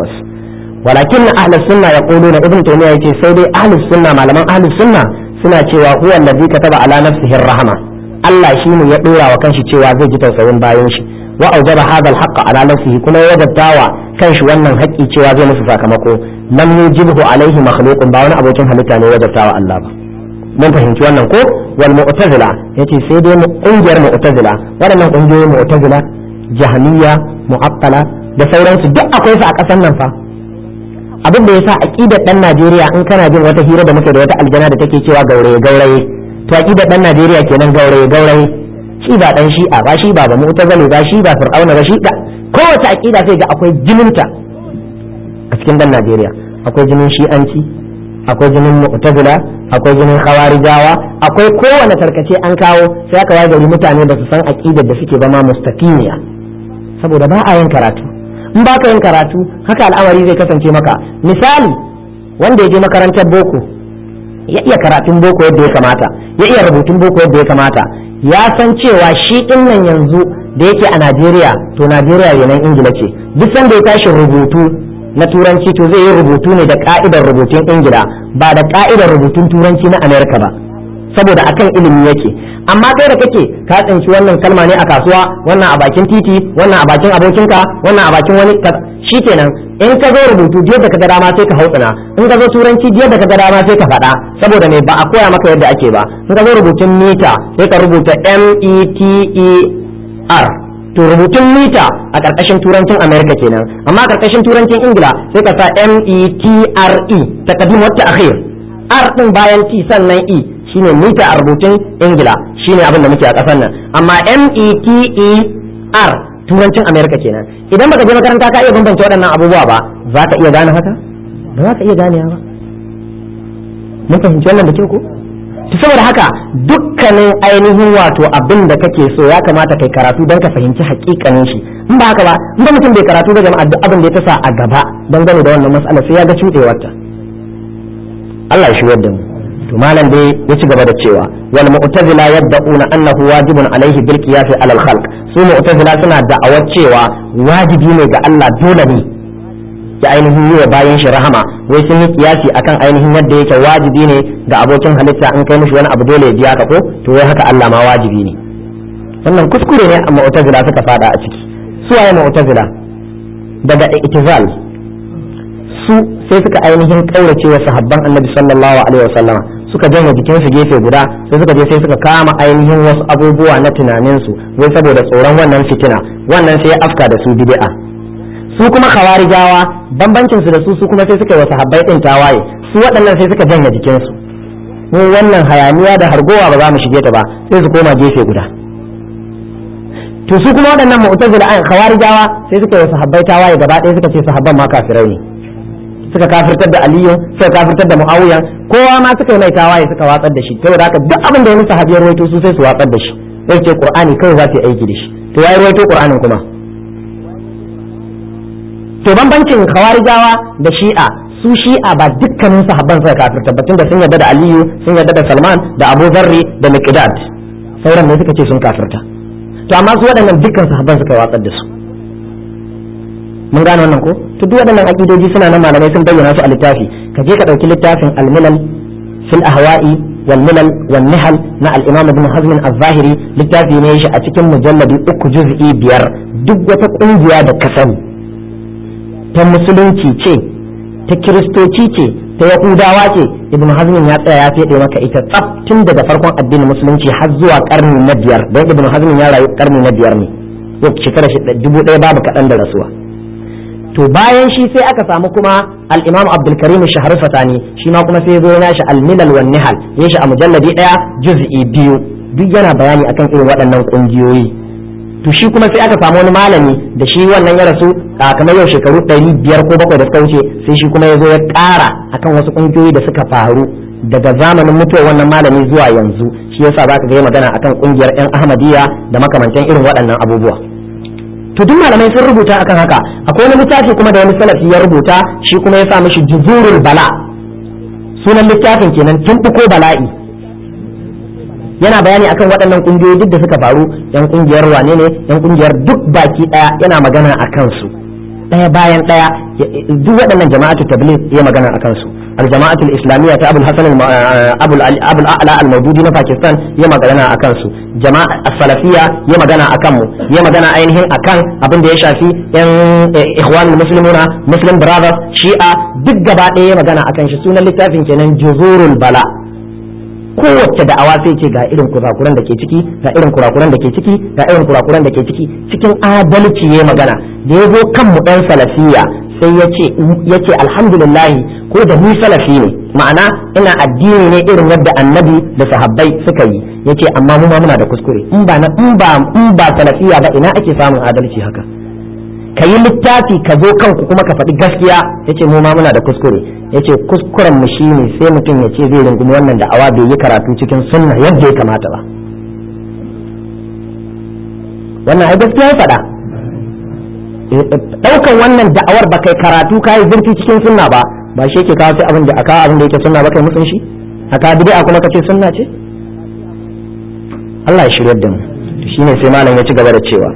48 walakin ahlus sunna yaquluna ibn taymiya yace sai dai ahlus sunna malaman ahlus sunna suna cewa huwa allazi kataba ala nafsihi rahma Allah shine ya dora wa kanshi cewa zai ji tausayin bayan shi wa aujaba hadha al ala nafsihi kuma ya wajabtawa kanshi wannan haƙƙi cewa zai musu sakamako lam yujibhu alaihi makhluqun ba wani abokin halitta ne wajabtawa Allah ba mun fahimci wannan ko wal mu'tazila yace sai dai ƙungiyar mu'tazila waɗannan ƙungiyoyin mu'tazila jahmiya mu'attala da sauransu duk akwai su a ƙasar nan fa abin da yasa aqidar dan Najeriya in kana jin wata hira da muke da wata aljana da take cewa gauraye gauraye to aqidar dan Najeriya kenan gauraye gauraye shi ba dan shi'a ba shi ba ba mu'tazili ba shi ba fir'auna ba shi da kowace aqida sai ga akwai jininta a cikin dan Najeriya akwai jinin shi'anci akwai jinin mu'tazila akwai jinin khawarijawa akwai kowane tarkace an kawo sai aka waye gari mutane da su san aqidar da suke ba ma mustaqimiya saboda ba a yin karatu in ba ka yin karatu haka al'amari zai kasance maka misali wanda ya je makarantar boko ya iya karatun boko yadda ya kamata ya iya rubutun boko yadda ya kamata ya san cewa shi din nan yanzu da yake a Najeriya to Najeriya yanan Ingila ce duk sanda ya tashi rubutu na turanci to zai yi rubutu ne da ka'idar rubutun Ingila ba da ka'idar rubutun turanci na Amerika ba saboda akan ilimi yake amma kai da kake ka tsinci wannan kalma ne a kasuwa wannan a bakin titi wannan a bakin abokinka wannan a bakin wani shikenan in ka zo rubutu yadda ka ga dama sai ka hautsina in ka zo turanci yadda ka ga dama sai ka faɗa saboda me ba a koya maka yadda ake ba in ka zo rubutun mita sai ka rubuta m e t e r to rubutun mita a ƙarƙashin turancin america kenan amma a ƙarƙashin turancin ingila sai ka sa m e t r e takaddim wata akhir r din bayan t sannan e shine mita a rubutun ingila shine abin da muke a ƙasar nan amma m e t e r turancin america kenan idan baka je makaranta ka iya bambance waɗannan abubuwa ba za ka iya gane haka ba za ka iya gane ba mun fahimci wannan da kyau ko to saboda haka dukkanin ainihin wato abin da kake so ya kamata kai karatu don ka fahimci hakikanin shi in ba haka ba in ba mutum bai karatu da jama'a duk abin da ya tasa a gaba dangane da wannan mas'ala sai ya ga cuɗewarta Allah ya shigar da mu to malam dai ya ci gaba da cewa wal mu'tazila yad'una annahu wajibun alaihi bil qiyas ala al khalq su mu'tazila suna da'awar cewa wajibi ne ga Allah dole ne ya ainihin yi wa bayan shi rahama wai sun yi kiyasi akan ainihin yadda yake wajibi ne ga abokin halitta in kai mishi wani abu dole ya biya ka ko to wai haka Allah ma wajibi ne wannan kuskure ne a mu'tazila suka fada a ciki su waye mu'tazila daga itizal su sai suka ainihin kaurace wa sahabban annabi sallallahu alaihi wasallama suka janye jikinsu gefe guda sai suka je sai suka kama ainihin wasu abubuwa na tunaninsu wai saboda tsoron wannan fitina wannan sai ya afka da su bid'a su kuma khawarijawa bambancin su da su su kuma sai suka yi wa sahabbai din tawaye su waɗannan sai suka janye jikinsu mu wannan hayaniya da hargowa ba za mu shige ta ba sai su koma gefe guda to su kuma waɗannan mu'tazila an khawarijawa sai suka yi wa sahabbai tawaye gaba ɗaya suka ce sahabban ma kafirai ne suka kafirtar da aliyu suka kafirtar da muawiya kowa ma suka yi mai tawaye suka watsar da shi saboda haka duk abin da ya musu habiyar ruwaito su sai su watsar da shi sai ce qur'ani kawai za su yi aiki da shi to yayi ruwaito qur'anin kuma to bambancin khawarijawa da shi'a su shi'a ba dukkanin sahabban suka kafirta batun da sun yarda da aliyu sun yarda da salman da abu zarri da miqdad sauran ne suka ce sun kafirta to amma su waɗannan dukkan sahabban suka watsar da su mun gane wannan ko to duk waɗannan aqidoji suna nan malamai sun bayyana su a littafi ka je ka ɗauki littafin al-milal fil ahwa'i wal milal wal nihal na al-imam ibn hazm az-zahiri littafi ne shi a cikin mujalladi uku juz'i biyar duk wata kungiya da ka sani ta musulunci ce ta kiristoci ce ta yahudawa ce ibn hazm ya tsaya ya fede maka ita tsaf tun daga farkon addinin musulunci har zuwa karni na biyar don ibn hazm ya rayu karni na biyar ne yau shekara dubu ɗaya babu kaɗan da rasuwa to bayan shi sai aka samu kuma al-imam abdul karim shahar fatani shi ma kuma sai ya zo yana shi al-milal wan nihal ya shi a mujalladi daya juz'i biyu duk yana bayani akan irin waɗannan kungiyoyi to shi kuma sai aka samu wani malami da shi wannan ya rasu kamar yau shekaru ɗari biyar ko bakwai da suka wuce sai shi kuma ya zo ya ƙara akan wasu kungiyoyi da suka faru daga zamanin mutuwar wannan malami zuwa yanzu shi yasa za ka ga magana akan kungiyar 'yan ahmadiyya da makamantan irin waɗannan abubuwa to duk malamai sun rubuta akan haka akwai wani littafi kuma da wani salafi ya rubuta shi kuma ya sa mishi juzurul bala sunan littafin kenan tumbuko bala'i yana bayani akan waɗannan kungiyoyi duk da suka faru yan kungiyar wane ne yan kungiyar duk baki daya yana magana akan su daya bayan daya duk waɗannan jama'atu tabligh ya magana akan su الجماعة الإسلامية أبو الحسن الم... أبو ال... أبو الأعلى الموجودين في باكستان يما غنا أكنسو جماعة السلفية يما غنا أكمو يما غنا أينهن أكن أبن دي شافي ين إخوان المسلمون مسلم براذرز شيعة دق gaba ɗaya ya magana akan shi sunan littafin kenan juzurul bala kowace da'awa sai ce ga irin kurakuran da ke ciki ga irin kurakuran da ke ciki ga irin kurakuran da ke ciki cikin adalci ya magana da ya zo kan mu ɗan salafiya sai ya ce ya ce alhamdulillah ko da ni salafi ne ma'ana ina addini ne irin yadda annabi da sahabbai suka yi ya ce amma mu ma muna da kuskure in ba in ba in ba salafiya ba ina ake samun adalci haka ka yi littafi ka zo kanku kuma ka faɗi gaskiya ya ce mu ma muna da kuskure ya ce kuskuren mu shi ne sai mutum ya ce zai rungumi wannan da'awa bai yi karatu cikin sunna yadda ya kamata ba wannan ai gaskiya ya faɗa ɗaukan wannan da'awar ba kai karatu ka yi zurfi cikin sunna ba ba shi yake kawo sai abin da aka abin da yake sunna ba kai musun shi aka bid'a kuma kace sunna ce Allah ya shiryar da mu shine sai malam ya ci gaba da cewa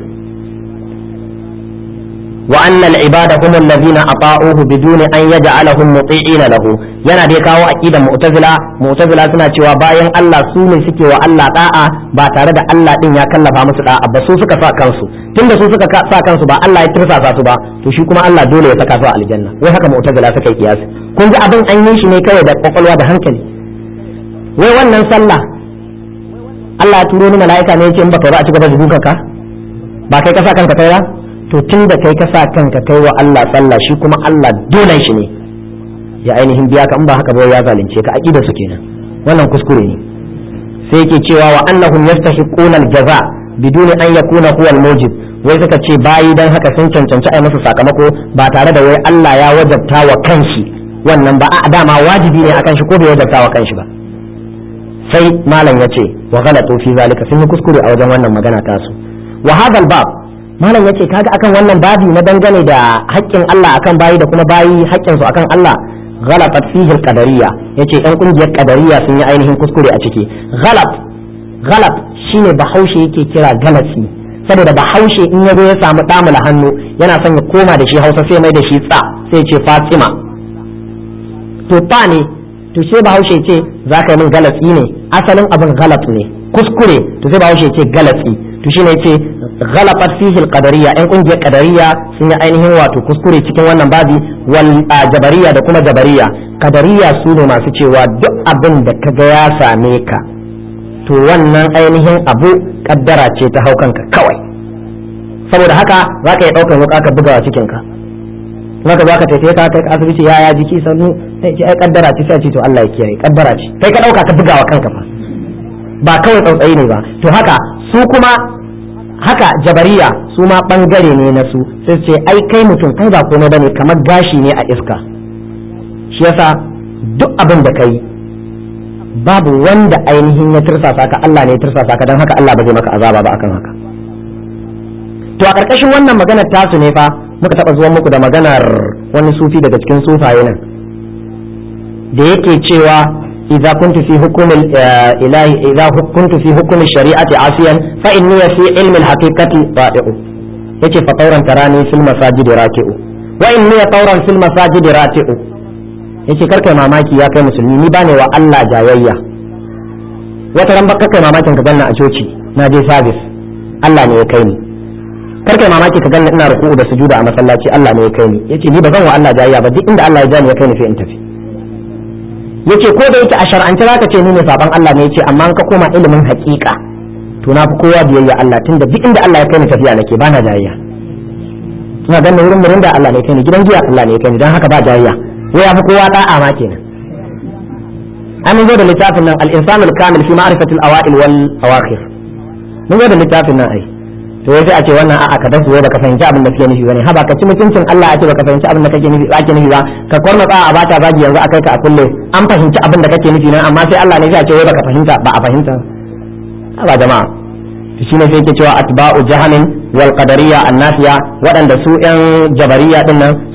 وأن العباد هم الذين أطاعوه بدون أن يجعلهم مطيعين له yana dai kawo aqidar mu'tazila mu'tazila suna cewa bayan Allah su ne suke wa Allah da'a ba tare da Allah din ya kallafa musu da'a ba su suka sa kansu tunda su suka sa kansu ba Allah ya tirsasa su ba to shi kuma Allah dole ya saka su a aljanna wai haka mu'tazila suka yi kiyasi kun ji abin an yi shi ne kawai da kwakwalwa da hankali wai wannan sallah Allah ya turo ni mala'ika ne ya ce in baka ba a ci gaba da dukanka ba kai ka sa kanka kai ba to tun da kai ka sa kanka kai wa Allah sallah shi kuma Allah dole shi ne ya ainihin biya ka in ba haka ba ya zalunce ka aqida su kenan wannan kuskure ne sai yake cewa wa annahum yastahiquna al-jaza bidun an yakuna huwa al-mujib wai suka ce bayi dan haka sun cancanci ai masa sakamako ba tare da wai Allah ya wajabta wa kanshi wannan ba a dama wajibi ne akan shi ko bai wajabta wa kanshi ba sai malam ya ce wa ghalatu fi zalika sun yi kuskure a wajen wannan magana tasu wa hadal bab malam yace kaga akan wannan babi na dangane da haƙƙin Allah akan bayi da kuma bayi haƙƙin su akan Allah ghalafat fihi al-qadariyya yace ɗan kungiyar qadariyya sun yi ainihin kuskure a ciki ghalab ghalab shine bahaushe yake kira galasi saboda bahaushe in yazo ya samu damula hannu yana son ya koma da shi Hausa sai mai da shi tsa sai ce Fatima to ta ne to sai bahaushe ce zaka yi min galatsi ne asalin abin galat ne kuskure to sai bahaushe ce galatsi to shine yace ghalafat fihi al-qadariyya ɗan kungiyar qadariyya sun yi ainihin wato kuskure cikin wannan babi wal jabariyya da kuma jabariyya qadariyya su ne masu cewa duk abin da kaga ya same ka to wannan ainihin abu kaddara ce ta haukanka kawai saboda haka za ka yi ɗaukar wuka ka bugawa cikin ka maka za ka tafiye ka kai asibiti ya ya jiki sannu sai ce ai kaddara ce sai ce to Allah ya kiyaye kaddara ce kai ka ɗauka ka bugawa kanka fa ba kawai tsautsayi ne ba to haka su kuma haka jabariya su ma bangare ne na su sai ce ai kai mutum kai ba komai bane kamar gashi ne a iska shi yasa duk abin da kai babu wanda ainihin ya tirsasa ka Allah ne ya tirsasa ka don haka Allah ba zai maka azaba ba akan haka to a ƙarƙashin wannan maganar tasu ne fa muka taɓa zuwa muku da maganar wani sufi daga cikin sufaye nan da yake cewa إذا كنت في حكم الإله إذا كنت في حكم الشريعة عاصيا فإني في علم الحقيقة ضائع يجي فطورا تراني في المساجد راكع وإني طورا في المساجد راتع yace karka mamaki ya kai musulmi ni bane wa Allah jayayya wata ran baka kai mamakin ka ganna a coci na je service Allah ne ya kai ni karka mamaki ka ganna ina ruku'u da sujuda a masallaci Allah ne ya kai ni yace ni ba zan wa Allah jayayya ba duk inda Allah ya jani ya kai ni sai in tafi yace ko da yake a shar'ance zaka ce ni ne saban Allah ne yace amma ka koma ilimin haƙiƙa to na fi kowa biyayya Allah tunda duk inda Allah ya kai ni tafiya nake bana jayayya ina ganin wurin murin da Allah ne kai ni gidan giya Allah ne ya kai ni dan haka ba jayayya wai ya fi kowa da'a ma kenan an zo da littafin nan al-insan al-kamil fi ma'rifati al-awa'il wal awakhir mun zo da littafin nan ai to wai sai a ce wannan a'a ka dasu baka fahimci abin da kake nufi bane haba ka ci mutuncin Allah a ce baka fahimci abin da kake nufi ake nufi ba ka korna a bata zagi yanzu akai ka a kulle an fahimci abin da kake nufi nan amma sai Allah ne ya ce wai baka fahimta ba a fahimta haba jama'a shi ne sai yake cewa atba'u jahamin wal qadariyya annafiya waɗanda su yan jabariya din nan su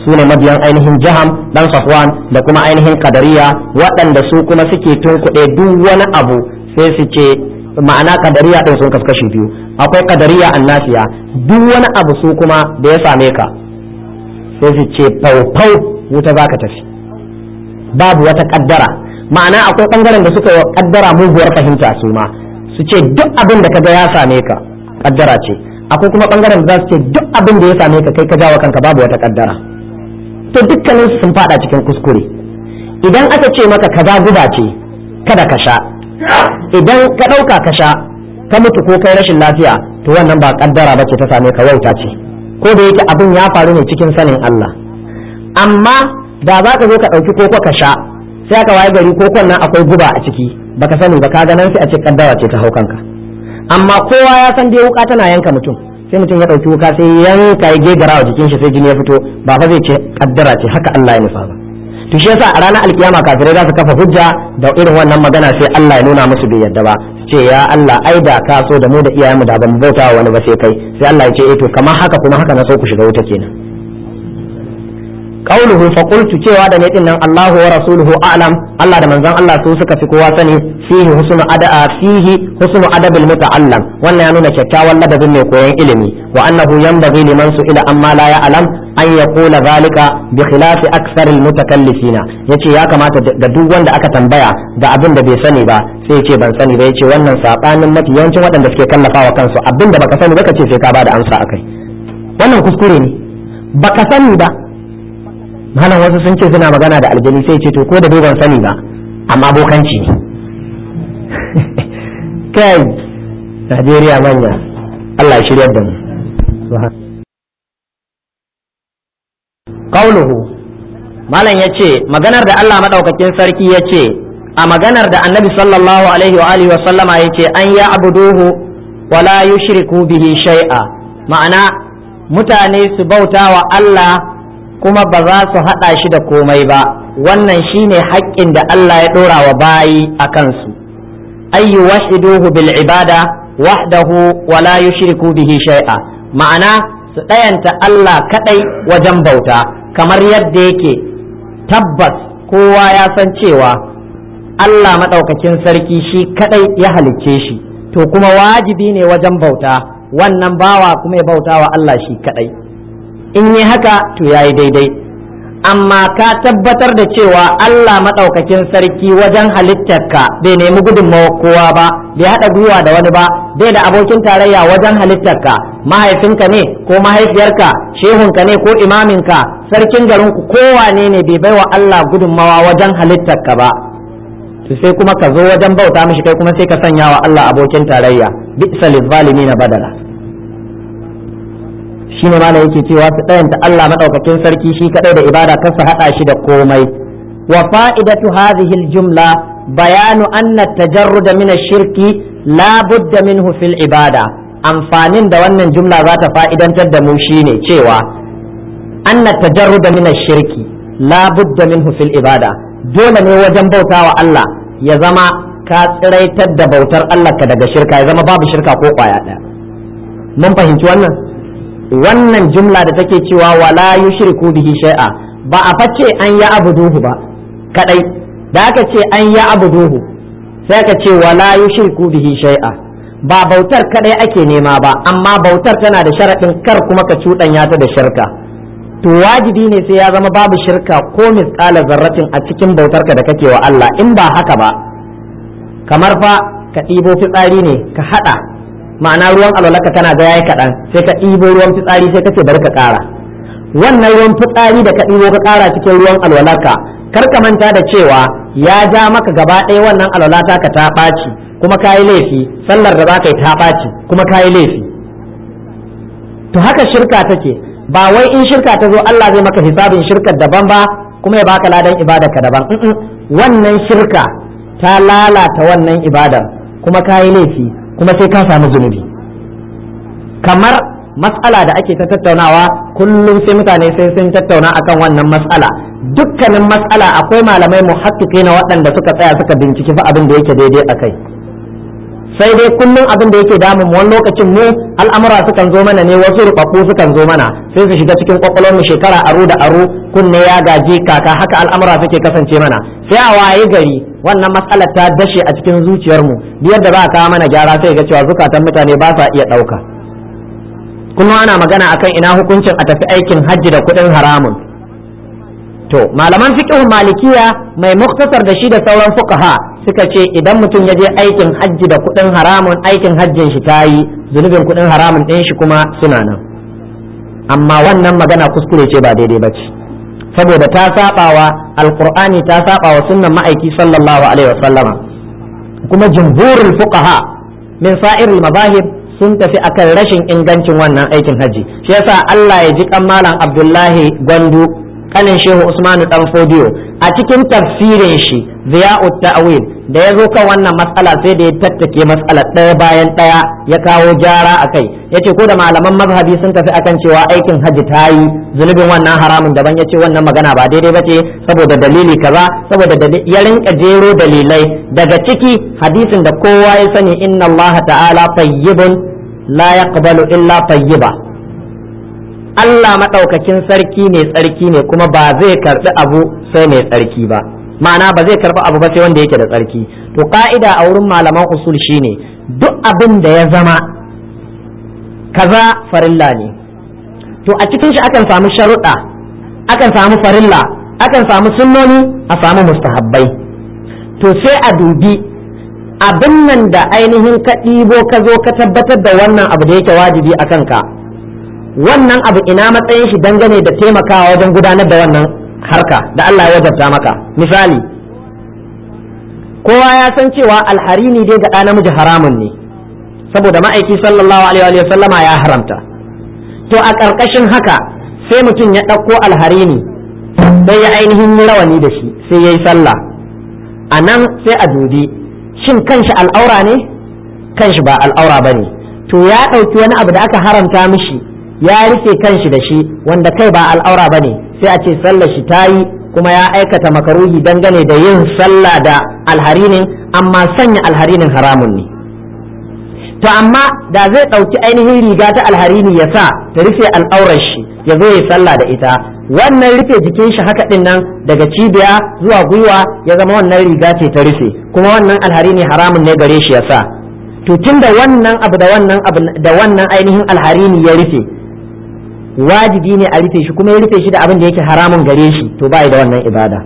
su ne mabiyan ainihin jaham dan safwan da kuma ainihin kadariya waɗanda su kuma suke tunkuɗe duk wani abu sai su ce ma'ana kadariya din sun kaskashi biyu akwai kadariya annasiya duk wani abu su kuma da ya same ka sai su ce faufau wuta za ka tafi babu wata kaddara ma'ana akwai bangaren da suka yi kaddara muguwar fahimta su ma su ce duk abin da kaga ya same ka kaddara ce akwai kuma bangaren da za su ce duk abin da ya same ka kai ka jawo kanka babu wata kaddara to dukkanin sun fada cikin kuskure idan aka ce maka kaza guba ce kada ka sha idan ka ɗauka ka sha ka mutu ko kai rashin lafiya to wannan ba kaddara bace ta same ka wauta ce ko da yake abin ya faru ne cikin sanin Allah amma da za ka zo ka ɗauki koko ka sha sai aka waye gari kokon nan akwai guba a ciki baka sani ba ka ganin sai a ce kaddara ce ta hau kanka amma kowa ya san dai wuka tana yanka mutum sai mutum ya ɗauki wuka sai yanka ya gegara wa jikin shi sai jini ya fito ba fa zai ce kaddara ce haka Allah ya nufa ba to shi yasa a ranar alkiyama kafirai za su kafa hujja da irin wannan magana sai Allah ya nuna musu bai yadda ba ce ya Allah ai da ka so da mu da iyayenmu da ban bauta wa wani ba sai kai sai Allah ya ce eh to kamar haka kuma haka na so ku shiga wuta kenan qauluhu fa qultu cewa da ne nan Allahu wa rasuluhu a'lam Allah da manzon Allah su suka fi kowa sani fihi husnu ada'a fihi husnu adabil muta'allam wannan ya nuna kyakkyawan ladabin mai koyon ilimi wa annahu yanbaghi liman su'ila amma la ya'lam an yaqula zalika bi khilafi akthar al mutakallifina yace ya kamata da duk wanda aka tambaya da abin da bai sani ba sai yace ban sani ba yace wannan sabanin mafi yawancin waɗanda suke kallafawa kansu abin da baka sani ba kace sai ka bada amsa akai wannan kuskure ne baka sani ba malam wasu sun ce suna magana da aljani sai ce to ko da ban sani ba amma bokanci ne kai Najeriya manya Allah ya shiryar da mu qauluhu malam yace maganar da Allah madaukakin sarki yace a maganar da Annabi sallallahu alaihi wa alihi wa sallama yace an ya abuduhu wa la yushriku bihi shay'a ma'ana mutane su bauta wa Allah kuma ba za su haɗa shi da komai ba wannan shine haƙƙin da Allah ya ɗora wa bayi a kansu ayyu wahiduhu bil ibada wahdahu wa la yushriku bihi shay'a ma'ana su ɗayanta Allah kaɗai wajen bauta kamar yadda yake tabbas kowa ya san cewa Allah maɗaukakin sarki shi kaɗai ya halicce shi to kuma wajibi ne wajen bauta wannan bawa kuma ya bauta wa Allah shi kaɗai in yi haka to ya yi daidai amma ka tabbatar da cewa Allah maɗaukakin sarki wajen halittarka bai nemi gudunmawa kowa ba bai haɗa gwiwa da wani ba bai da abokin tarayya wajen halittarka mahaifinka ne ko mahaifiyarka shehunka ne ko imaminka sarkin garinku kowane ne bai baiwa Allah gudunmawa wajen halittarka ba to sai kuma ka zo wajen bauta mishi kai kuma sai ka sanya wa Allah abokin tarayya bi'sa na badala shine malam yake cewa su ɗayanta Allah maɗaukakin sarki shi kaɗai da ibada kar su haɗa shi da komai wa fa'idatu hadhihi al-jumla bayanu anna tajarrud min ash-shirki la budda minhu fil ibada amfanin da wannan jumla za ta fa'idantar da mu shine cewa anna tajarrud min ash-shirki la budda minhu fil ibada dole ne wajen bautawa Allah ya zama ka tsiraitar da bautar Allah ka daga shirka ya zama babu shirka ko kwaya ɗaya mun fahimci wannan wannan jumla da take cewa wala yushriku bihi shay'a ba a face an ya abuduhu ba kadai da aka ce an ya abuduhu sai aka ce wala yushriku bihi shay'a ba bautar kadai ake nema ba amma bautar tana da sharaɗin kar kuma ka cuɗanya ta da shirka to wajibi ne sai ya zama babu shirka ko misƙala zarratin a cikin bautarka da kake wa Allah in ba haka ba kamar fa ka ɗibo fitsari ne ka haɗa ma'ana ruwan alwalarka kana ga yayi kaɗan sai ka ɗibo ruwan fitsari sai ka ce bari ka ƙara wannan ruwan fitsari da ka ɗibo ka ƙara cikin ruwan alwalarka kar ka manta da cewa ya ja maka gaba ɗaya wannan alwalata ka ta ɓaci kuma ka yi laifi sallar da za ka yi ta ɓaci kuma ka yi laifi to haka shirka take ba wai in shirka ta zo Allah zai maka hisabin shirkar daban ba kuma ya baka ladan ibadarka daban wannan shirka ta lalata wannan ibadar kuma ka yi laifi kuma sai ka samu zunubi kamar matsala da ake ta tattaunawa kullum sai mutane sai sun tattauna akan wannan matsala dukkanin matsala akwai malamai muhakkiki na waɗanda suka tsaya suka binciki fa abin da yake daidai a kai sai dai kullum abin da yake damun wani lokacin mu al'amura sukan zo mana ne wasu rubabbu sukan zo mana sai su shiga cikin kwakwalwar mu shekara aro da aro kunne ya gaji kaka haka al'amura suke kasance mana sai a waye gari wannan matsalar ta dashe a cikin zuciyar mu yadda za a kawo mana gyara sai ga cewa zukatan mutane ba sa iya ɗauka kullum ana magana akan ina hukuncin a tafi aikin hajji da kuɗin haramun to malaman fiqh malikiya mai muktasar da shi da sauran fuqaha suka ce idan mutum ya je aikin hajji da kuɗin haramun aikin hajjin shi tayi zunubin kuɗin haramun ɗin shi kuma suna nan amma wannan magana kuskure ce ba daidai ba ce saboda ta sabawa alqur'ani ta sabawa sunnan ma'aiki sallallahu alaihi wasallama kuma jumhurul fuqaha min sa'iril mazahib sun tafi akan rashin ingancin wannan aikin hajji shi yasa Allah ya ji kan malam Abdullahi Gwandu kanin shehu usmanu dan fodiyo a cikin tafsirin shi ziya'ut ta'wil da ya zo kan wannan matsala sai da ya tattake matsala ɗaya bayan ɗaya ya kawo jara a kai ya ce ko da malaman mazhabi sun tafi akan cewa aikin hajji ta yi zunubin wannan haramun daban ya ce wannan magana ba daidai ba ce saboda dalili kaza saboda ya rinka jero dalilai daga ciki hadisin da kowa ya sani inna Allah ta'ala tayyibun la yaqbalu illa tayyiba Allah maɗaukakin sarki mai tsarki ne kuma ba zai karɓi abu sai mai tsarki ba ma'ana ba zai karɓi abu ba sai wanda yake da tsarki to ka'ida a wurin malaman usul shine duk abin da ya zama kaza farilla ne to a cikin shi akan samu sharuɗa akan samu farilla akan samu sunnoni a samu mustahabbai to sai a dubi abin nan da ainihin ka ɗibo ka zo ka tabbatar da wannan abu da yake wajibi a kanka wannan abu ina matsayin shi dangane da taimakawa wajen gudanar da wannan harka da Allah ya wajabta maka misali kowa ya san cewa alharini dai ga ɗa namiji haramun ne saboda ma'aiki sallallahu alaihi wa sallama ya haramta to a ƙarƙashin haka sai mutum ya ɗauko alharini sai ya ainihin yi rawani da shi sai ya yi sallah a nan sai a dubi shin kanshi al'aura ne kanshi ba al'aura ba ne to ya ɗauki wani abu da aka haramta mishi ya rufe kanshi da shi wanda kai ba al'aura ba ne sai a ce sallar shi ta yi kuma ya aikata makaruhi dangane da yin sallah da alharinin amma sanya alharinin haramun ne to amma da zai ɗauki ainihin riga ta alharini ya sa ta rufe al'aurar shi ya zo ya sallah da ita wannan rufe jikin shi haka din nan daga cibiya zuwa gwiwa ya zama wannan riga ce ta rufe kuma wannan alharini haramun ne gare shi ya sa to tunda wannan abu da wannan abu da wannan ainihin alharini ya rufe wajibi ne a rufe shi kuma ya rufe shi da abin da yake haramun gare shi to ba da wannan ibada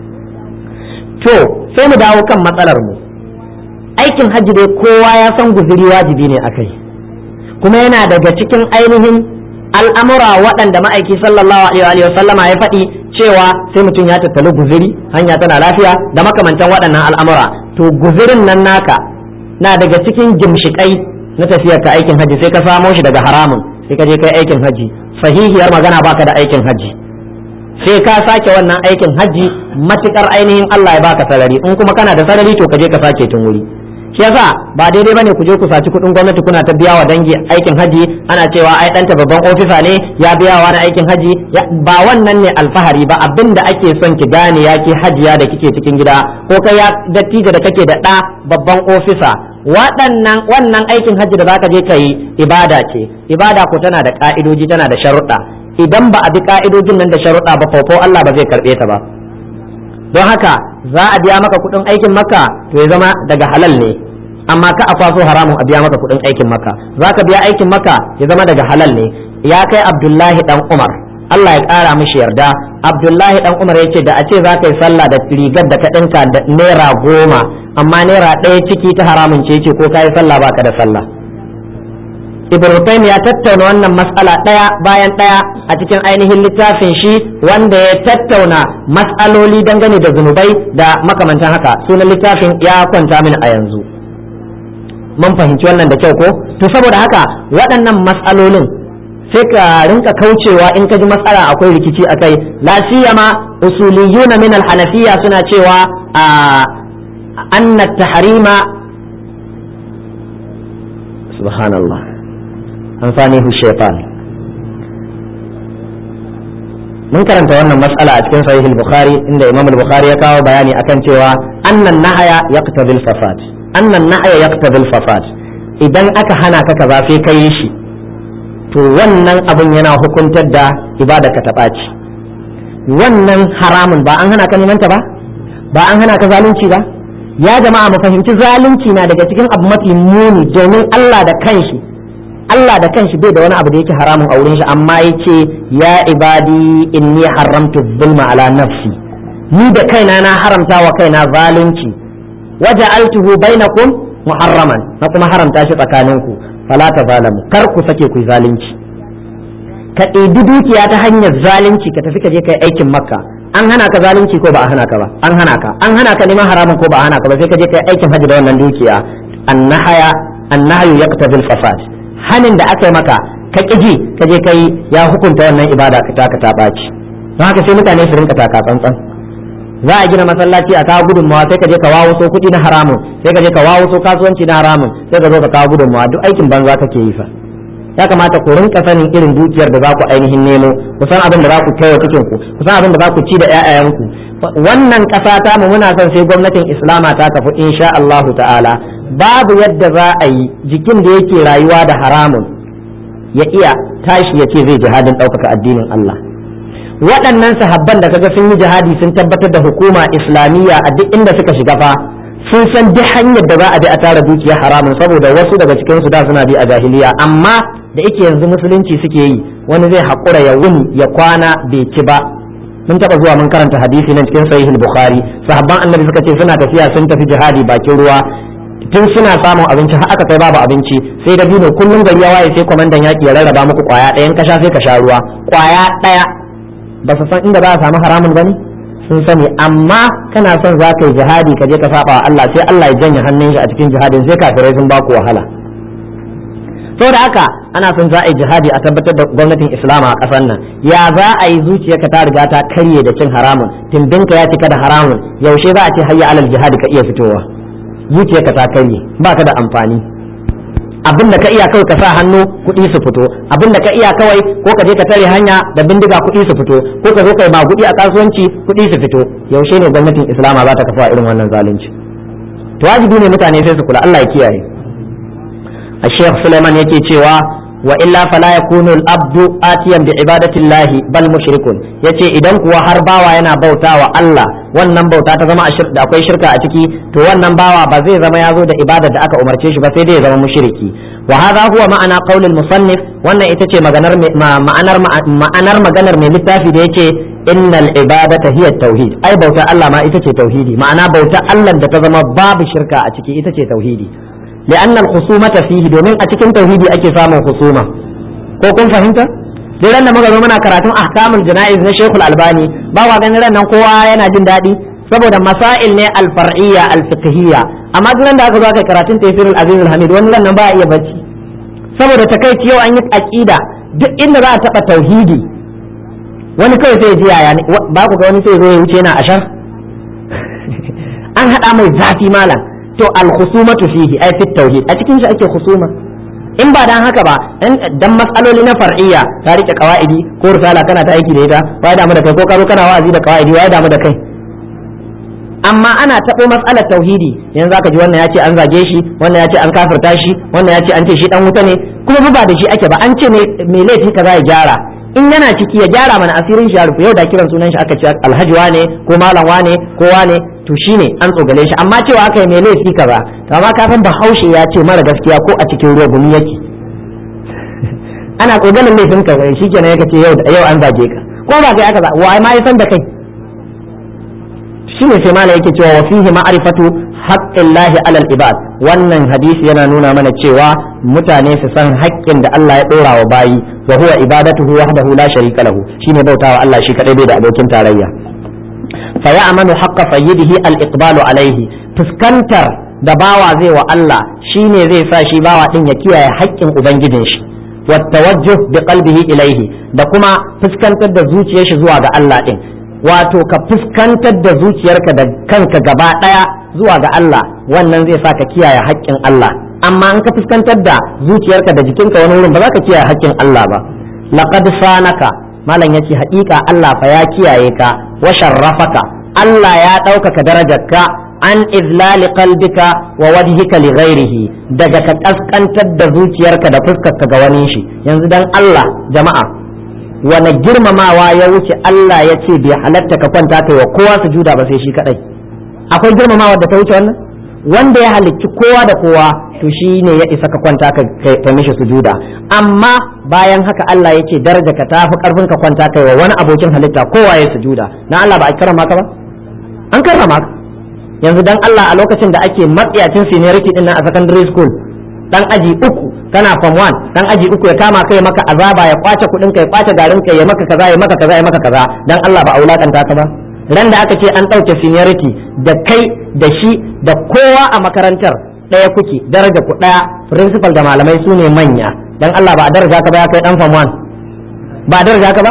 to sai mu dawo kan matsalar mu aikin hajji dai kowa ya san guzuri wajibi ne akai kuma yana daga cikin ainihin al'amura waɗanda ma'aiki sallallahu alaihi wa sallama ya faɗi cewa sai mutum ya tattali guzuri hanya tana lafiya da makamantan waɗannan al'amura to guzurin nan naka na daga cikin gimshikai na tafiyar ka aikin hajji sai ka samo shi daga haramun sai ka je kai aikin hajji sahihiyar magana baka da aikin hajji sai ka sake wannan aikin hajji matukar ainihin Allah ya baka sarari in kuma kana da sarari to ka je ka sake tun wuri shi yasa ba daidai bane ku je ku saci kuɗin gwamnati kuna ta biya wa dangi aikin haji ana cewa ai ɗanta babban ofisa ne ya biya wa na aikin haji ba wannan ne alfahari ba abin da ake son ki gane ya ke hajiya da kike cikin gida ko kai ya dattijo da kake da ɗa babban ofisa waɗannan wannan aikin haji da zaka je ka yi ibada ce ibada ko tana da ka'idoji tana da sharuɗa idan ba a bi ka'idojin nan da sharuɗa ba fofo Allah ba zai karɓe ta ba don haka za a biya maka kuɗin aikin maka to ya zama daga halal ne amma ka a kwaso haramun a biya maka kuɗin aikin maka za ka biya aikin maka ya zama daga halal ne ya kai abdullahi dan umar Allah ya ƙara mishi yarda abdullahi dan umar ya ce da a ce za ka yi sallah da rigar da ka ɗinka da naira goma amma naira ɗaya ciki ta haramun ce ce ko ka yi sallah baka da sallah Ibrahim ya tattauna wannan matsala ɗaya bayan ɗaya a cikin ainihin littafin shi wanda ya tattauna matsaloli dangane da zunubai da makamantan haka sunan littafin ya kwanta min a yanzu mun fahimci wannan da kyau ko to saboda haka waɗannan matsalolin sai ka rinka kaucewa in ka ji matsala akwai rikici akai la siyama usuliyuna min al-hanafiyya suna cewa a anna tahrima subhanallah amfanihu shaitan mun karanta wannan mas'ala a cikin sahih al-bukhari inda imam al-bukhari ya kawo bayani akan cewa annan nahaya yaqtadi al-fasad annan nahya yaqtadi al-fasad idan aka hana ka kaza sai ka yi shi to wannan abin yana hukuntar da ibada ka ta ɓaci wannan haramun ba an hana ka neman ta ba ba an hana ka zalunci ba ya jama'a mu fahimci zalunci na daga cikin abu mafi muni domin Allah da kanshi Allah da kanshi bai da wani abu da yake haramun a wurin shi amma yace ya ibadi inni haramtu zulma ala nafsi ni da kaina na haramta wa kaina zalunci waja'altuhu bainakum muharraman na kuma haramta shi tsakaninku fala ta zalamu kar ku sake ku zalunci ka ɗebi dukiya ta hanyar zalunci ka tafi ka je kai aikin makka an hana ka zalunci ko ba a hana ka ba an hana ka an hana ka neman haramun ko ba a hana ka ba sai ka je kai aikin hajji da wannan dukiya annahaya annahayu yaqtadi al-fasad hanin da aka yi maka ka kiji ka je kai ya hukunta wannan ibada ka ta ka ta baci don haka sai mutane su rinka taka tsantsan za a gina masallaci a kawo gudunmawa sai ka je ka wawo so kuɗi na haramun sai ka je ka wawo so kasuwanci na haramun sai ka zo ka kawo gudunmawa duk aikin banza kake yi fa ya kamata ku rinka sanin irin dukiyar da za ku ainihin nemo ku san abin da za ku kai wa cikin ku ku san abin da za ku ci da ƴaƴayenku wannan ƙasa ta mu muna son sai gwamnatin islama ta kafu insha Allahu ta'ala babu yadda za a yi jikin da yake rayuwa da haramun ya iya tashi ya ce zai jihadin ɗaukaka addinin Allah waɗannan sahabban da kaga sun yi jihadi sun tabbatar da hukuma islamiyya a duk inda suka shiga fa sun san duk hanyar da za a bi a tara dukiya haramun saboda wasu daga cikin su da suna bi a jahiliya amma da yake yanzu musulunci suke yi wani zai haƙura ya wuni ya kwana bai ci ba mun taɓa zuwa mun karanta hadisi nan cikin sahih bukhari sahabban annabi suka ce suna tafiya sun tafi jihadi bakin ruwa tun suna samun abinci har aka kai babu abinci sai da bino kullum gari ya waye sai kwamandan yaƙi ya rarraba muku kwaya ɗayan kasha sai ka sha ruwa kwaya ɗaya ba su san inda za a samu haramun ba ne sun sani amma kana son za ka yi jihadi ka je ka saba wa Allah sai Allah ya janye hannun shi a cikin jihadin sai kafirai sun baku wahala da haka ana son za a yi jihadi a tabbatar da gwamnatin islama a ƙasar nan ya za a yi zuciyarka ta riga ta karye da cin haramun timbinka ya cika da haramun yaushe za a ce hayya alal jihadi ka iya fitowa zuciyarka ta karye ba ka da amfani abin da ka iya kawai ka sa hannu kuɗi su fito abin da ka iya kawai ko ka je ka tare hanya da bindiga kuɗi su fito ko ka zo kai magudi a kasuwanci kuɗi su fito yaushe ne gwamnatin islama za ta kafa irin wannan zalunci to wajibi ne mutane sai su kula Allah ya kiyaye a Sheikh Suleiman yake cewa wa illa fala yakunu al-abdu atiyan bi ibadatillahi bal mushrikun yace idan kuwa har bawa yana bautawa Allah wannan bauta ta zama da akwai shirka a ciki to wannan bawa ba zai zama ya zo da ibadar da aka umarce shi ba sai dai ya zama mushriki wa hadha huwa ma'ana qaul al-musannif wannan ita ce maganar ma'anar ma'anar maganar mai littafi da yace innal ibadata hiya tauhid ai bauta Allah ma ita ce tauhidi ma'ana bauta Allah da ta zama babu shirka a ciki ita ce tauhidi لأن الخصومة فيه domin a cikin tauhidi ake samun husuma ko kun fahimta dai ran da muka zo muna karatun ahkamul jana'iz na Sheikhul Albani ba wa ganin ran nan kowa yana jin daɗi saboda masail ne al-far'iyya al-fiqhiyya amma duk da aka zo aka karatun tafsirul aziz al-hamid wani ran nan ba iya bacci saboda takaici yau an yi aqida duk inda za a taba tauhidi wani kawai sai ji yaya ba ku ga wani sai zo ya wuce yana ashar an hada mai zafi malam to al-khusumatu fihi ay fi tauhid a cikin shi ake khusuma in ba dan haka ba dan mas'aloli na far'iyya ta rike qawaidi ko risala kana ta aiki da ita wai damu da kai ko karo kana wa'azi da qawaidi wai damu da kai amma ana taɓo matsalar tauhidi yanzu zaka ji wannan ya ce an zage shi wannan ya ce an kafirta shi wannan ya ce an ce shi dan wuta ne kuma ba da shi ake ba an ce me laifi kaza ya gyara in yana ciki ya gyara mana asirin shi ya rufe yau da kiran sunan shi aka ce alhaji wane ko malam wane ko wane to shine an tsogale shi amma cewa aka yi mai laifi kaza to amma kafin bahaushe ya ce mara gaskiya ko a cikin ruwa gumi yake ana tsoganin laifin ka shi kenan yake ce yau yau an zage ka ko ba kai aka za wa ma ya san da kai shine sai mala yake cewa wa fihi ma'rifatu haqqillahi alal ibad wannan hadisi yana nuna mana cewa mutane su san haƙƙin da Allah ya ɗora wa bayi wa huwa ibadatuhu wahdahu la sharika lahu shine bautawa Allah shi kadai bai da abokin tarayya fa ya'manu haqqa sayyidihi al-iqbalu alaihi fuskantar da bawa zai wa Allah shine zai sa shi bawa din ya kiyaye haƙƙin ubangijin shi wa tawajjuh bi qalbihi ilaihi da kuma fuskantar da zuciyar shi zuwa ga Allah din wato ka fuskantar da zuciyarka da kanka gaba daya zuwa ga Allah wannan zai sa ka kiyaye haƙƙin Allah amma in ka fuskantar da zuciyarka da jikinka wani wurin ba za ka kiyaye haƙƙin Allah ba laqad sanaka malam yace haƙiƙa Allah fa ya kiyaye ka wa sharrafaka Allah ya ɗaukaka darajarka an izlali qalbika wa wajhika li ghairihi daga ka kaskantar da zuciyarka da fuskarka ga wani shi yanzu dan Allah jama'a wani girmamawa ya wuce Allah ya ce bai halatta ka kwanta kai wa kowa sujuda ba sai shi kadai akwai girmamawa da ta wuce wannan wanda ya halicci kowa da kowa to shi ne ya isa ka kwanta ka mishi sujuda amma bayan haka Allah ya ce daraja ka tafi karfin ka kwanta kai wa wani abokin halitta kowa ya sujuda na Allah ba a karama ka ba an karrama ka yanzu dan Allah a lokacin da ake matsiyacin seniority din nan a secondary school dan aji uku kana form 1 dan aji uku ya kama kai maka azaba ya kwace kudin ka ya kwace garin ka ya maka kaza ya maka kaza ya maka kaza dan Allah ba a wulakanta ka ba ran da aka ce an ɗauke seniority da kai da shi da kowa a makarantar ɗaya kuke daraja ku ɗaya principal da malamai su ne manya dan Allah ba a daraja ka ba ya kai dan form 1 ba a daraja ka ba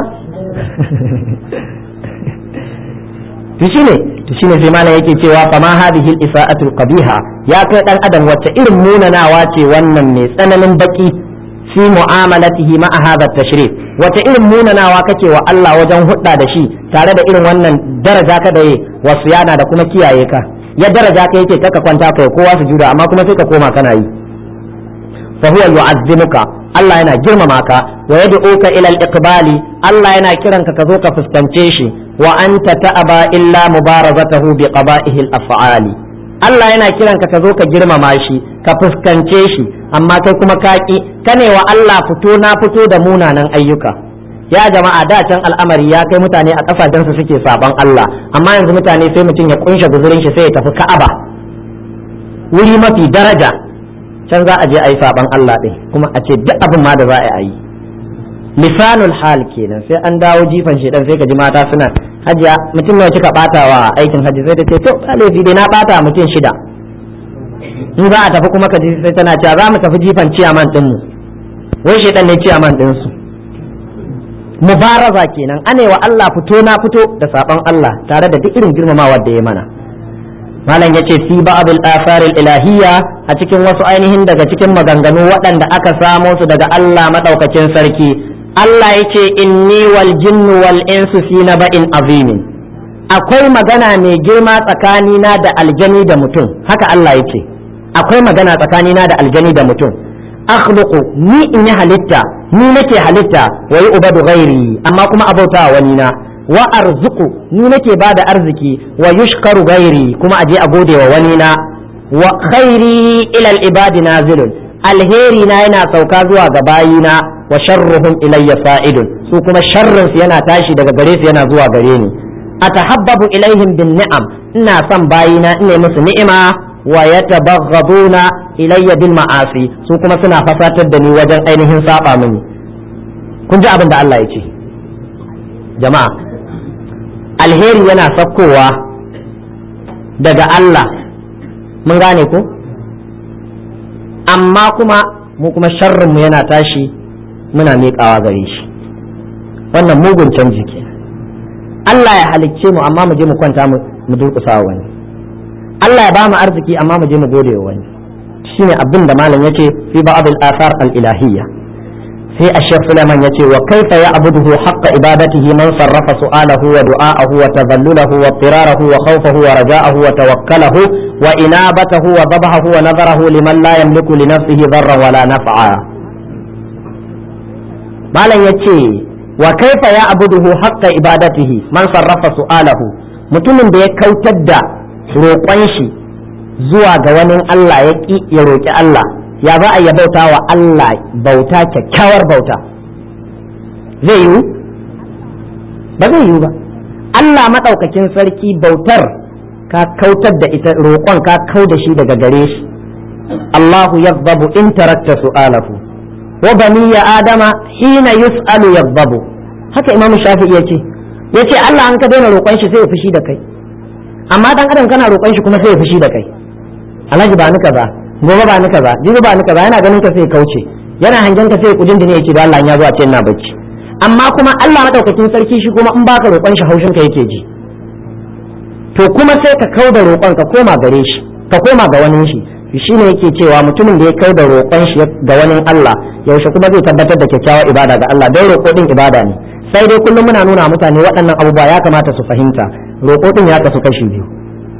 to shine to shine sai malam yake cewa fa ma hadhihi al-isa'atu qabiha ya kai dan adam wacce irin munanawa ce wannan mai tsananin baki fi mu'amalatihi ma hadha tashrif wata irin munanawa kake wa Allah wajen hudda da shi tare da irin wannan daraja ka da wasu yana da kuma kiyaye ka ya daraja ka yake kaka kwanta kai kowa su jura amma kuma sai ka koma kana yi fa huwa yu'azzimuka Allah yana girmama ka wa yad'uka ila al-iqbali Allah yana kiranka ka zo ka fuskance shi wa anta ta'aba illa mubarazatahu bi qaba'ihi al-af'ali Allah yana kiranka ka zo ka girmama shi ka fuskance shi amma kai kuma kaki kane wa Allah fito na fito da munanan ayyuka ya jama'a da can al'amari ya kai mutane a kasashen su suke saban Allah amma yanzu mutane sai mutum ya kunshe guzurin shi sai ya tafi Ka'aba wuri mafi daraja can za a je a yi saban Allah ɗin kuma a ce duk abin ma da za a yi lisanul hal kenan sai an dawo jifan shedan sai ka ji mata suna hajiya mutum nawa kika batawa aikin haji sai ta ce to laifi dai na bata mutum shida in za a tafi kuma ka ji sai tana cewa za mu tafi jifan ciyaman din mu wai shedan ne ciyaman din su mubaraza kenan ane wa Allah fito na fito da saban Allah tare da duk irin girmamawa da ya mana malam yace fi ba'dul athar ilahiyya a cikin wasu ainihin daga cikin maganganu waɗanda aka samo su daga Allah madaukakin sarki Allah yace inni wal jinnu wal insu fi naba'in azimin akwai magana mai girma tsakanina da aljani da mutum haka Allah yace akwai magana tsakanina da aljani da mutum akhluqu ni in yi halitta ni nake halitta wa yi ubadu ghairi amma kuma abauta wani na wa arzuku ni nake ba da arziki wa yushkaru gairi kuma aje a gode wa wani na wa khairi ilal ibadi nazilun alheri na yana sauka zuwa ga bayina wa sharruhum ilayya fa'idun su kuma sharrin su yana tashi daga gare su yana zuwa gare ni atahabbabu ilaihim bin ni'am ina son bayina ina musu ni'ima wa yatabaghduna ilayya bil ma'asi su kuma suna fasatar da ni wajen ainihin saba mini kun ji abin da Allah ya ce jama'a alheri yana sakkowa daga Allah mun gane ko amma kuma mu kuma sharrinmu yana tashi muna miƙawa gare shi wannan mugun canji ke Allah ya halicce mu amma mu je mu kwanta mu durƙusa wani Allah ya ba mu arziki amma mu je mu gode wa wani shine abin da malam yace fi ba'd al-athar al-ilahiyya sai a shek Suleiman ya ce wa kaifa ya abuduhu haqqa ibadatihi man sarrafa su'alahu wa du'a'ahu wa tadhallulahu wa tirarahu wa khawfahu wa raja'ahu wa tawakkalahu wa inabatahu wa dhabahu wa nadharahu liman la yamliku li nafsihi dharran wala naf'a malam yace wa kaifa ya abuduhu haqqa ibadatihi man sarrafa su'alahu mutumin da ya kautar da roƙon shi zuwa ga wani Allah ya ki ya roƙi Allah ya za a yi bauta wa Allah bauta kyakkyawar bauta zai yiwu ba zai yiwu ba Allah maɗaukakin sarki bautar ka kautar da ita roƙon ka kau da shi daga gare shi Allahu yazbabu in tarakta su'alahu wa bani ya adama hina yus'alu yazbabu haka imamu shafi'i yace yace Allah an ka daina roƙon shi sai ya fushi da kai amma dan adam kana roƙon shi kuma sai ya fushi da kai alhaji ba ni kaza gobe ba ni kaza jibi ba ni kaza yana ganin ka sai kauce yana hangen ka sai kudin da ne yake da Allah ya zo a ce ina bacci amma kuma Allah madaukakin sarki shi kuma in baka roƙon shi haushin ka yake ji to kuma sai ka kauda roƙon ka koma gare shi ka koma ga wani shi shine yake cewa mutumin da ya kauda roƙon shi ga wani Allah yaushe kuma zai tabbatar da kyakkyawar ibada ga Allah don roƙo din ibada ne sai dai kullum muna nuna mutane waɗannan abubuwa ya kamata su fahimta roƙo din ya kasu kashi biyu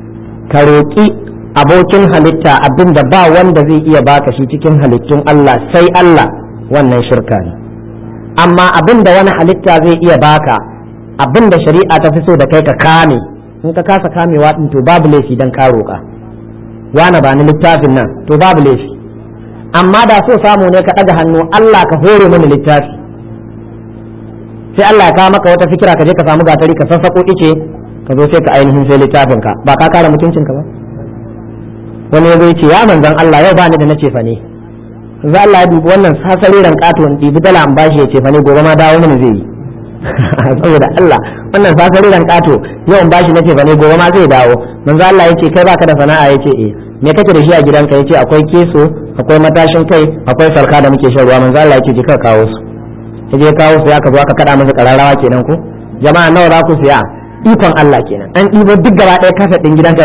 ka roƙi abokin halitta abin da ba wanda zai iya baka shi cikin halittun Allah sai Allah wannan shirka ne amma abin da wani halitta zai iya baka abin da shari'a ta fi so da kai ka kame in ka kasa kamewa din to babu laifi dan ka roƙa wani ba ni littafin nan to babu laifi amma da so samu ne ka ɗaga hannu Allah ka hore mini littafi sai Allah ya kawo maka wata fikira ka je ka samu gatari ka sassako ice ka zo sai ka ainihin sai littafin ka ba ka kare mutuncin ka ba wani ya ce ya manzan Allah yau ba ni da na ce fa ne za Allah ya dubi wannan sasariran kato in ɗibi dala an bashi ya ce fa ne gobe ma dawo mini zai yi saboda Allah wannan sasariran kato yau in bashi na ce fa ne gobe ma zai dawo manzo Allah ya ce kai baka da sana'a ya ce eh me kake da shi a gidanka ya ce akwai keso akwai matashin kai akwai sarka da muke shan ruwa manzo Allah ya ce je ka kawo su ya je kawo su ya ka zo aka kada masa kararrawa kenan ko jama'a nawa za ku siya ikon Allah kenan an ɗibo duk gaba ɗaya kasa ɗin gidanka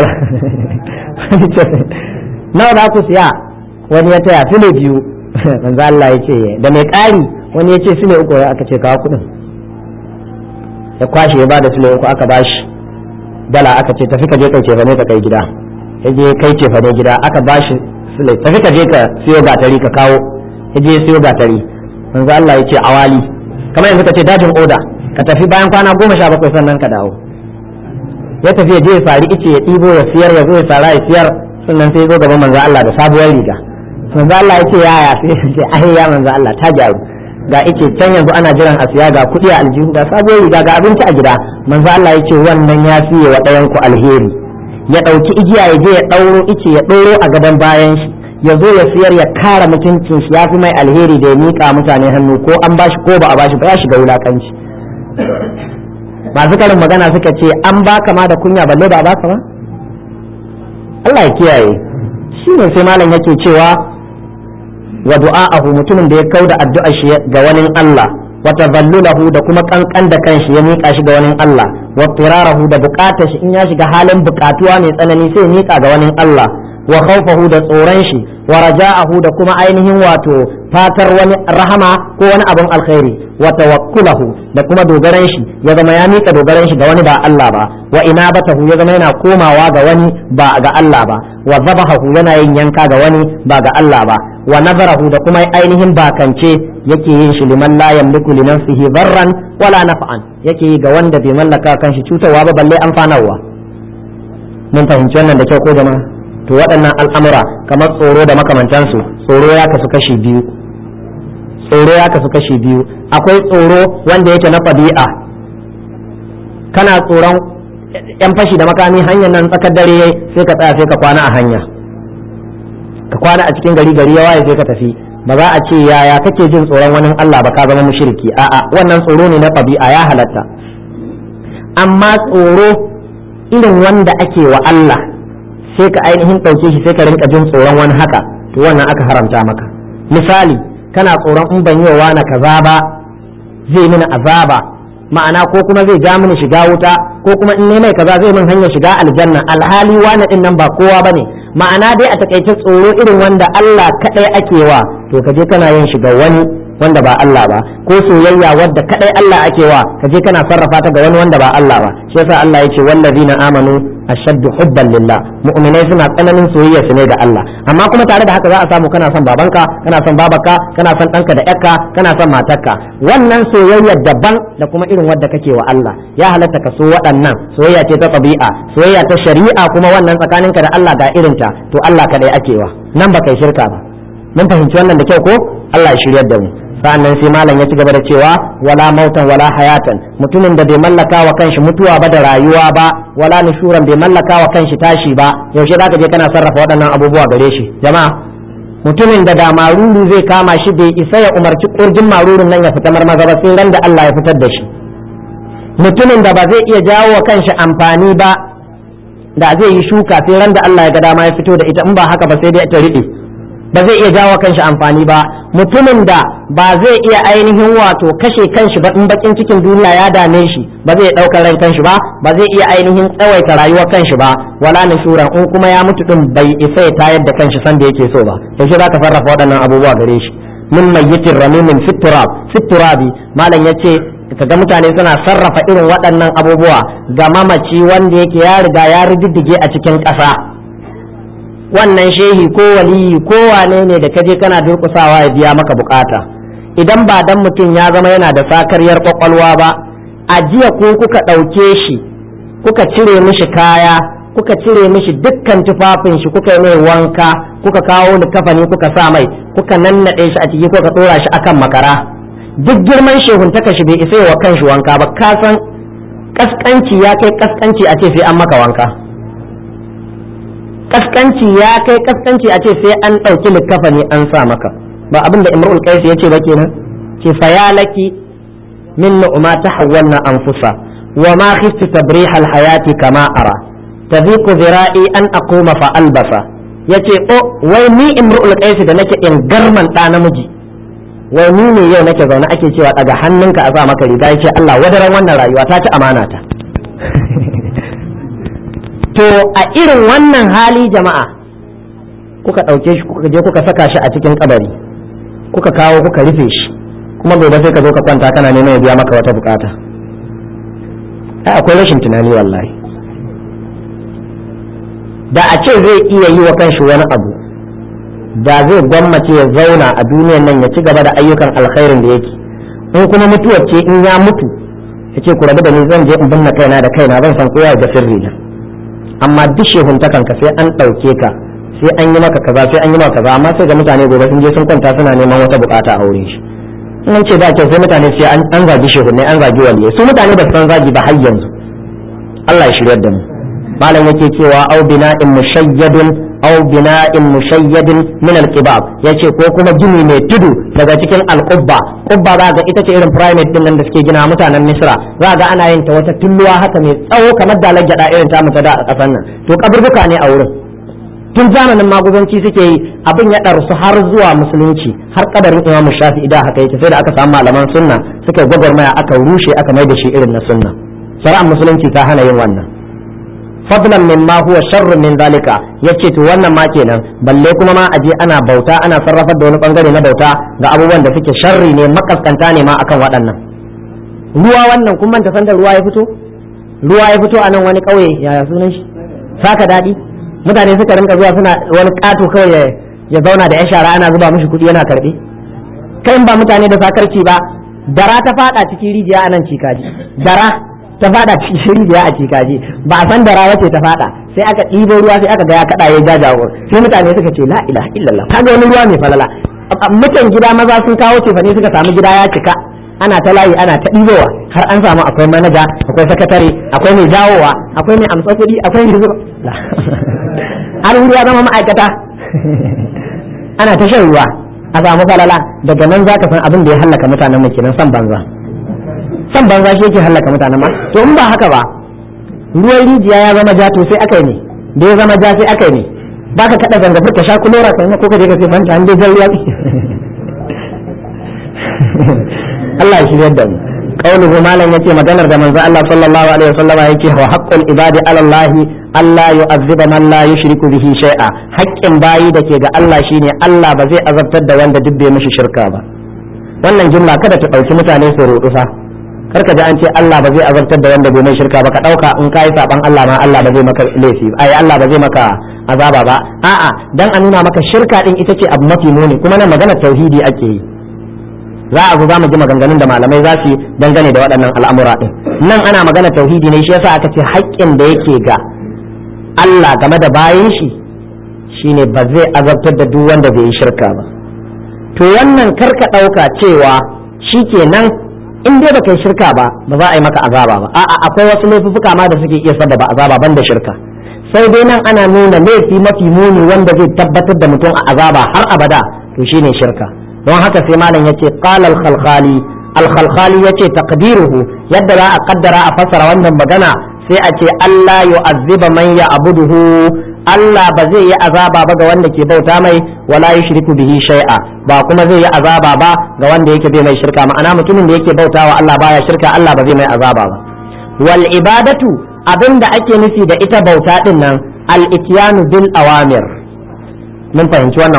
nawa za ku siya wani ya taya file biyu manzo Allah ya ce da mai ƙari wani ya ce file uku ya aka ce kawo kuɗin ya kwashe ya bada file uku aka bashi dala aka ce tafi ka je kai cefane ka kai gida ya je kai cefane gida aka bashi file tafi ka je ka siyo gatari ka kawo ya je siyo gatari manzo Allah ya ce awali kamar yanzu ka ce dajin oda ka tafi bayan kwana goma sha bakwai sannan ka dawo ya tafi ya je ya sari ice ya ɗibo ya siyar ya zo ya sara ya siyar sannan sai ya zo gaban manzo Allah da sabuwar riga manzo Allah ya ce yaya sai ya ce ai ya manzo Allah ta gyaru ga ice can yanzu ana jiran a siya ga kuɗi a aljihu ga sabuwar riga ga abinci a gida manzo Allah ya ce wannan ya fiye wa ɗayan ku alheri ya ɗauki igiya ya je ya ɗauro ice ya ɗoro a gadon bayan shi ya zo ya siyar ya kara mutuncin shi ya fi mai alheri da ya miƙa mutane hannu ko an bashi ko ba a bashi ba ya shiga wulakanci masu karin magana suka ce an baka ma da kunya balle ba baka ba Allah ya kiyaye shi ne sai malam yake cewa wa du'a'ahu mutumin da ya kauda addu'ar shi ga wani Allah wa tadallulahu da kuma kankan da kanshi ya mika shi ga wani Allah wa firarahu da bukatar shi in ya shiga halin bukatuwa mai tsanani sai ya mika ga wani Allah wa khawfahu da tsoron shi wa raja'ahu da kuma ainihin wato fatar wani rahama ko wani abin alkhairi wa tawakkulahu da kuma dogaran shi ya zama ya mika dogaran shi ga wani ba Allah ba wa inabatahu ya zama yana komawa ga wani ba ga Allah ba wa zabahu yana yin yanka ga wani ba ga Allah ba wa nazarahu da kuma ainihin bakance yake yin shi liman la yamliku li nafsihi darran wala naf'an yake yi ga wanda bai mallaka kanshi cutarwa ba balle amfanarwa mun fahimci wannan da kyau ko jama'a to waɗannan al'amura kamar tsoro da makamantansu tsoro ya kasu kashi biyu tsoro ya kasu kashi biyu akwai tsoro wanda yake na ɗabi'a kana tsoron yan fashi da makami hanyar nan tsakar dare sai ka tsaya sai ka kwana a hanya ka kwana a cikin gari gari ya waye sai ka tafi ba za a ce yaya kake jin tsoron wani Allah ba ka zama mushriki a'a wannan tsoro ne na ɗabi'a ya halatta amma tsoro irin wanda ake wa Allah sai ka ainihin ɗauke shi sai ka rinka jin tsoron wani haka to wannan aka haramta maka misali kana tsoron in ban yi wa wani kaza ba zai mini azaba ma'ana ko kuma zai ja mini shiga wuta ko kuma in mai kaza zai min hanyar shiga aljanna alhali wani din nan ba kowa bane ma'ana dai a takaice tsoro irin wanda Allah kadai ake wa to kaje kana yin shiga wani wanda ba Allah ba ko soyayya wadda kadai Allah ake wa kaje kana sarrafa ta ga wani wanda ba Allah ba shi yasa Allah ya ce wallazina amanu ashaddu hubban lillah mu'minai suna tsananin soyayya su ne da Allah amma kuma tare da haka za a samu kana son babanka kana son babarka kana son ɗanka da ƴarka kana son matarka wannan soyayya daban da kuma irin wadda kake wa Allah ya halatta ka so waɗannan soyayya ce ta ɗabi'a soyayya ta shari'a kuma wannan tsakaninka da Allah ga irinta to Allah kadai ake wa nan ba kai shirka ba mun fahimci wannan da kyau ko Allah ya shiryar da mu sa'annan sai malam ya ci gaba da cewa wala mautan wala hayatan mutumin da bai mallaka wa kanshi mutuwa ba da rayuwa ba wala nushuran bai mallaka wa kanshi tashi ba yaushe zaka je kana sarrafa waɗannan abubuwa gare shi jama'a mutumin da da maruru zai kama shi bai isa ya umarci kurjin marurun nan ya fita marmaza ba sai ran da Allah ya fitar da shi mutumin da ba zai iya jawo wa kanshi amfani ba da zai yi shuka sai ran da Allah ya ga dama ya fito da ita in ba haka ba sai dai ta riɓe ba zai iya jawo kanshi amfani ba mutumin da ba zai iya ainihin wato kashe kanshi ba in bakin cikin duniya ya dame shi ba zai ɗaukar ran kanshi ba ba zai iya ainihin tsawaita rayuwar kanshi ba wala nushuran in kuma ya mutu din bai isa ya tayar da kanshi sanda yake so ba yaushe za ka sarrafa waɗannan abubuwa gare shi min mayyitin ramimin fiturab fiturabi malam yace kaga mutane suna sarrafa irin waɗannan abubuwa ga mamaci wanda yake ya riga ya rididdige a cikin ƙasa wannan shehi ko waliyi ko wane ne da kaje kana durƙusawa ya biya maka bukata idan ba dan mutum ya zama yana da sakaryar kwakwalwa ba a jiya ko kuka ɗauke shi kuka cire mishi kaya kuka cire mishi dukkan tufafin shi kuka yi mai wanka kuka kawo likafani kuka sa mai kuka nannaɗe shi a ciki kuka ɗora shi akan makara duk girman shehuntaka shi bai isa wa kan shi wanka ba ka san kaskanci ya kai kaskanci a ce sai an maka wanka kaskanci ya kai kaskanci a ce sai an ɗauki likafani an sa maka ba abin da imrul qais ya ce ba kenan ce fayalaki min nu'ma tahawwalna anfusa wa ma khiftu tabrih al hayati kama ara tadhiqu zira'i an aquma fa albasa yace o wai ni imrul qais da nake in garman da namiji wai ni ne yau nake zaune ake cewa daga hannunka a sa maka riga yace Allah wadaran wannan rayuwa ta ci amana ta to a irin wannan hali jama'a kuka ɗauke shi kuka je kuka saka shi a cikin kabari kuka kawo kuka rufe shi kuma gobe sai ka zo ka kwanta kana neman ya biya maka wata bukata ai akwai rashin tunani wallahi da a ce zai iya yi wa kanshi wani abu da zai gwammace ya zauna a duniyan nan ya ci gaba da ayyukan alkhairin da yake in kuma mutuwar ce in ya mutu ya ce ku rabu da ni zan je in binne kaina da kaina zan san kowa ga sirri na amma duk shehuntakan ka sai an ɗauke ka sai an yi maka kaza sai an yi maka kaza amma sai ga mutane gobe sun je sun kwanta suna neman wata bukata a wurin shi in ce ba kyau sai mutane sai an zagi shehunai an zagi waliyai su mutane ba su san zagi ba har yanzu Allah ya shiryar da mu malam yake cewa au bina'in mushayyadun au bina'in mushayyadin min al-qibab yace ko kuma gini mai tudu daga cikin al-qubba qubba za ga ita ce irin primate din nan da suke gina mutanen misra za ga ana yin ta wata tulluwa haka mai tsawo kamar dalar gyada irin ta mutu da a kasan nan to kaburbuka ne a wurin tun zamanin maguzanci suke yi abin ya ɗarsu har zuwa musulunci har kabarin imam shafi idan haka yake sai da aka samu malaman sunna suka gwagwarmaya aka rushe aka mai da shi irin na sunna shari'ar musulunci ta hana yin wannan fadlan min ma huwa sharrun min zalika yace to wannan ma kenan balle kuma ma aje ana bauta ana sarrafar da wani bangare na bauta ga abubuwan da suke sharri ne makaskanta ne ma akan waɗannan ruwa wannan kun manta san da ruwa ya fito ruwa ya fito a nan wani ƙauye yaya sunan shi saka daɗi mutane suka rinka zuwa suna wani ƙato kawai ya zauna da ya shara ana zuba mishi kuɗi yana karɓe kai ba mutane da sakarci ba dara ta fada cikin rijiya a nan cikaji dara ta fada cikin rijiya a cikaji ba a san dara wace ta fada sai aka ɗibo ruwa sai aka ga ya kada ya jajawo sai mutane suka ce la ilaha illallah kaga wani ruwa mai falala mutan gida maza sun kawo cefane suka samu gida ya cika ana ta layi ana ta ɗibowa har an samu akwai manaja akwai sakatare akwai mai jawowa akwai mai amsa kuɗi akwai mai zuba har wuri ya zama ma'aikata ana ta shan ruwa a samu falala daga nan za ka san abin da ya hallaka mutanen mu kenan san banza san banza shi yake hallaka mutanen ma to in ba haka ba ruwan rijiya ya zama ja to sai aka yi ne da ya zama ja sai aka yi ne ba ka kada zanga furta sha kulora kai ko ka je ka sai fanta an dai jan ruwa Allah ya shiryar da mu qauluhu malam yace maganar da manzo Allah sallallahu alaihi wasallama yake wa haqqul ibadi ala Allah Allah yu'azziba man la yushriku bihi shay'a haƙƙin bayi da ke ga Allah shine Allah ba zai azabtar da wanda duk bai mishi shirka ba wannan jumla kada ta ɗauki mutane su rudu fa kar ka ji an ce Allah ba zai azabtar da wanda bai mai shirka ba ka ɗauka in kai saban Allah ma Allah ba zai maka laifi ai Allah ba zai maka azaba ba a'a dan a nuna maka shirka din ita ce abu mafi muni kuma nan magana tauhidi ake yi za a zo za mu ji maganganun da malamai za su dangane da waɗannan al'amura ɗin nan ana magana tauhidi ne shi yasa aka ce haƙƙin da yake ga Allah game da bayan shi shine ba zai azabtar da duk wanda bai yi shirka ba to wannan karka ɗauka cewa shi kenan in dai baka yi shirka ba ba za a yi maka azaba ba a'a akwai wasu laifuka ma da suke iya sababa azaba ban da shirka sai dai nan ana nuna laifi mafi muni wanda zai tabbatar da mutum a azaba har abada to shine shirka don haka sai malam yace qala al-khalkhali al-khalkhali yace taqdiruhu yadda za a kaddara a fassara wannan magana sai a ce Allah yu'azziba man ya'buduhu Allah ba zai yi azaba ba ga wanda ke bauta mai wala yushriku bihi shay'a ba kuma zai yi azaba ba ga wanda yake bai mai shirka ma'ana mutumin da yake bautawa Allah baya shirka Allah ba zai mai azaba ba wal ibadatu abinda ake nufi da ita bauta din nan al ityanu bil awamir mun fahimci wannan ko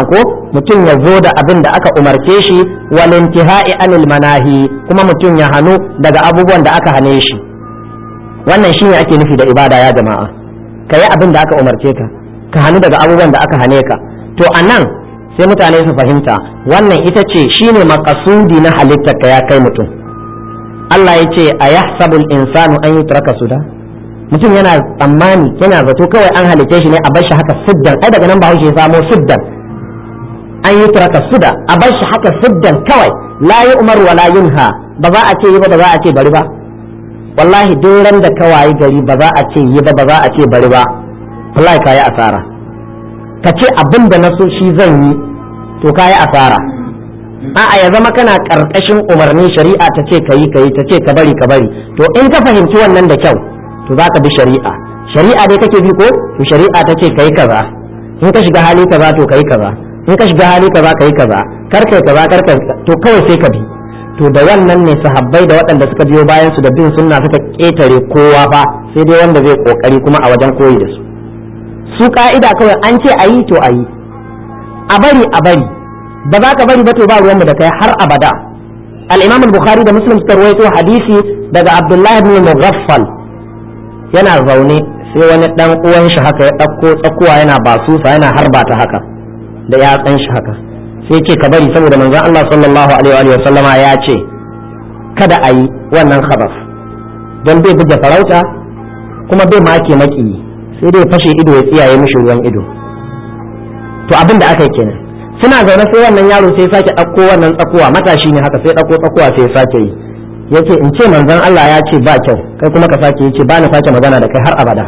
mutum ya zo da abin da aka umarce shi wal intihai anil manahi kuma mutum ya hanu daga abubuwan da aka hane shi wannan shine ake nufi da ibada ya jama'a ka yi abin da aka umarce ka ka hannu daga abubuwan da aka hane ka to a nan sai mutane su fahimta wannan ita ce shine makasudi na halittar ka ya kai mutum Allah ya ce a yahsabul insanu an yi turaka suda mutum yana tsammani yana zato kawai an halice shi ne a bar shi haka siddan ai daga nan ba ya samo siddan an yi turaka suda a bar shi haka siddan kawai la yi umar wa la yunha ba za a ce yi ba ba za a ce bari ba wallahi duk ran da ka wayi gari ba za a ce yi ba ba za a ce bari ba wallahi ka yi asara ka ce abin da na so shi zan yi to ka yi asara a'a ya zama kana karkashin umarni shari'a ta ce ka yi ka yi ta ce ka bari ka bari to in ka fahimci wannan da kyau to za ka bi shari'a shari'a dai kake bi ko to shari'a ta ce ka yi kaza in ka shiga hali kaza to ka yi kaza in ka shiga hali kaza ka yi kaza kar kai kaza kar kai to kawai sai ka bi to da wannan ne sahabbai da waɗanda suka biyo bayan su da bin sunna suka ƙetare kowa fa sai dai wanda zai kokari kuma a wajen koyi da su su ka'ida kawai an ce a yi to a yi a bari a bari ba za ka bari ba to ba ruwanmu da kai har abada al-imam al-bukhari da muslim suka rawaito hadisi daga abdullah ibn mughaffal yana zaune sai wani dan uwan shi haka ya ɗauko tsakuwa yana basusa yana harba ta haka da yatsan shi haka sai ce ka bari saboda manzon Allah sallallahu alaihi wa sallama ya ce kada a yi wannan khabas don bai buga farauta kuma bai make maki sai dai fashe ido ya tsiyaye mishi ruwan ido to abin da aka yi kenan suna zaune sai wannan yaro sai sake ɗauko wannan tsakuwa matashi ne haka sai ɗauko tsakuwa sai ya sake yi yace in ce manzon Allah ya ce ba kyau kai kuma ka sake yace ba na sake magana da kai har abada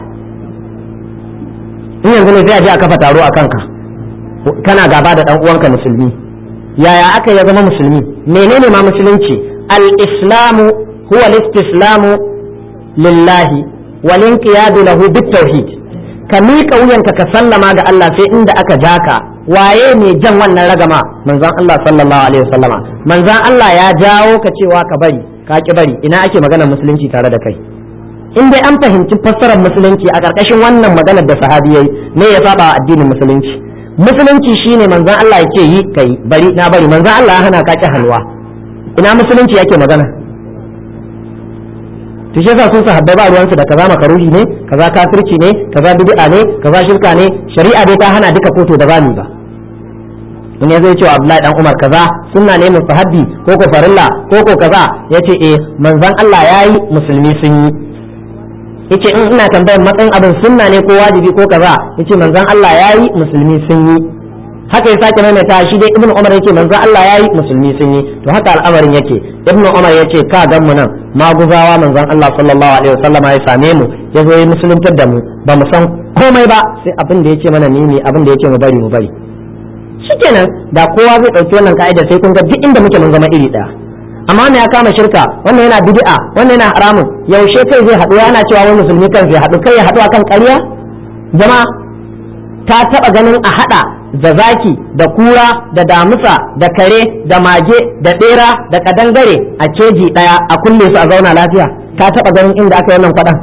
in yanzu ne sai a je a kafa taro a kanka kana gaba da dan uwanka musulmi yaya aka ya zama musulmi menene ma musulunci al-islamu huwa al-istislamu lillahi wal inqiyadu lahu bit-tauhid ka miƙa wuyanka ka sallama ga Allah sai inda aka ja ka waye ne jan wannan ragama manzon Allah sallallahu alaihi wasallama manzon Allah ya jawo ka cewa ka bari ka ki bari ina ake maganar musulunci tare da kai in dai an fahimci fassarar musulunci a ƙarƙashin wannan maganar da sahabi yayi ne ya saba addinin musulunci musulunci shine manzon Allah ya ce yi kai bari na bari manzon Allah ya hana ka ki halwa ina musulunci yake magana to shi yasa sun sahabbai ba ruwansu da kaza makaruhi ne kaza kafirci ne kaza bid'a ne kaza shirka ne shari'a dai ta hana duka koto da bani ba in ya zai cewa Abdullahi dan Umar kaza sunna ne mustahabbi ko ko farilla ko ko kaza yace eh manzon Allah yayi musulmi sun yi yace in ina tambayar matsayin abin sunna ne ko wajibi ko kaza yace manzon Allah yayi musulmi sun yi haka ya sake maimaita shi dai ibnu umar yake manzon Allah yayi musulmi sun yi to haka al'amarin yake ibnu umar yace ka gan mu nan maguzawa manzon Allah sallallahu alaihi wasallama ya same mu ya zo ya musuluntar da mu ba mu san komai ba sai abin da yake mana ni ne abin da yake mu bari mu bari shikenan da kowa zai dauki wannan ka'ida sai kun ga duk inda muke mun zama iri daya amma ne ya kama shirka wannan yana bid'a wannan yana haramun yaushe kai zai haɗu yana cewa wani musulmi kan zai haɗu kai ya haɗu akan ƙarya jama'a ta taɓa ganin a haɗa da zaki da kura da damusa da kare da mage da ɗera da kadangare a keji ɗaya a kulle su a zauna lafiya ta taɓa ganin inda aka yi wannan kwaɗan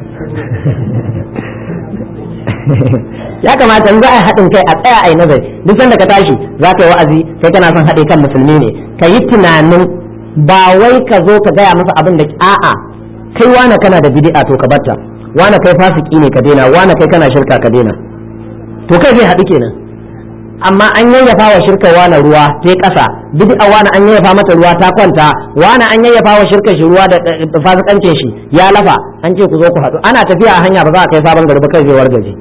ya kamata in za a yi haɗin kai a tsaya a yi nazari duk sanda ka tashi za ka yi wa'azi kai kana son haɗe kan musulmi ne ka yi tunanin ba wai ka zo ka gaya masa abin da a'a kai wane kana da bid'a to ka batta wane kai fasiki ne ka daina wane kai kana shirka ka daina to kai zai haɗu kenan amma an yayyafa wa shirka wane ruwa ta ƙasa bid'a wane an yayyafa mata ruwa ta kwanta wane an yayyafa wa shirka shi ruwa da fasikancin shi ya lafa an ce ku zo ku haɗu ana tafiya a hanya ba za a kai sabon gari ba kai zai wargaje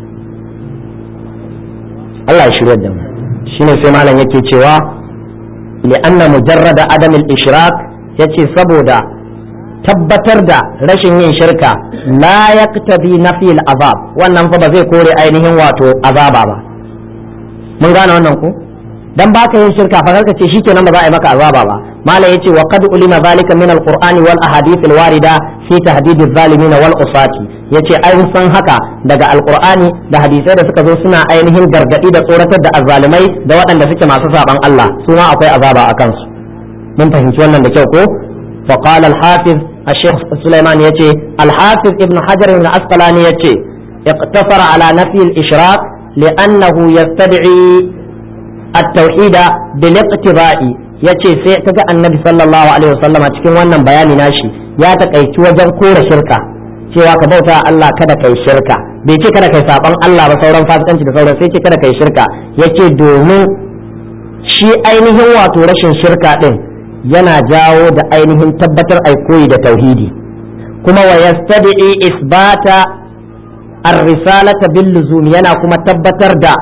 Allah ya shirya da mu shine sai malam yake cewa li'anna mujarrada adam al-ishrak yace saboda tabbatar da rashin yin shirka la yaqtabi nafi al-azab wannan fa ba zai kore ainihin wato azaba ba mun gane wannan ko dan baka yin shirka fa karka ce shikenan ba za a yi maka azaba ba mala yace wa qad ulima zalika min al-qur'ani wal ahadith al-warida fi tahdid adh-dhalimin wal usati yace ai san haka daga alqur'ani da hadisai da suka zo suna ainihin gargadi da tsoratar da azzalimai da waɗanda suke masu saban Allah su ma akwai azaba a kansu mun fahimci wannan da kyau ko fa qala al-hafiz الشيخ سليمان يتي الحافظ ابن حجر الأسقلاني يتي اقتصر على نفي الإشراك لأنه يستدعي at-tauhida bil iqtiba'i yace sai kaga annabi sallallahu alaihi wasallama cikin wannan bayani nashi ya takaici wajen kore shirka cewa ka bauta Allah kada kai shirka bai ce kada kai saban Allah ba sauran fasikanci da sauran sai ce kada kai shirka yace domin shi ainihin wato rashin shirka din yana jawo da ainihin tabbatar ai koyi da tauhidi kuma wa yastadi isbata ar-risalata bil luzum yana kuma tabbatar da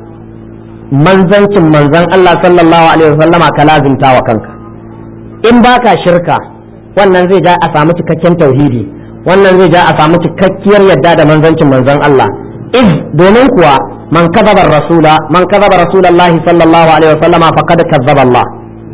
manzancin manzan Allah sallallahu alaihi wasallama ka lazimta wa kanka in baka shirka wannan zai ja a samu cikakken tauhidi wannan zai ja a samu cikakkiyar yadda da manzancin manzan Allah iz domin kuwa man kadhaba rasula man kadhaba rasulullahi sallallahu alaihi wasallama faqad kazzaba Allah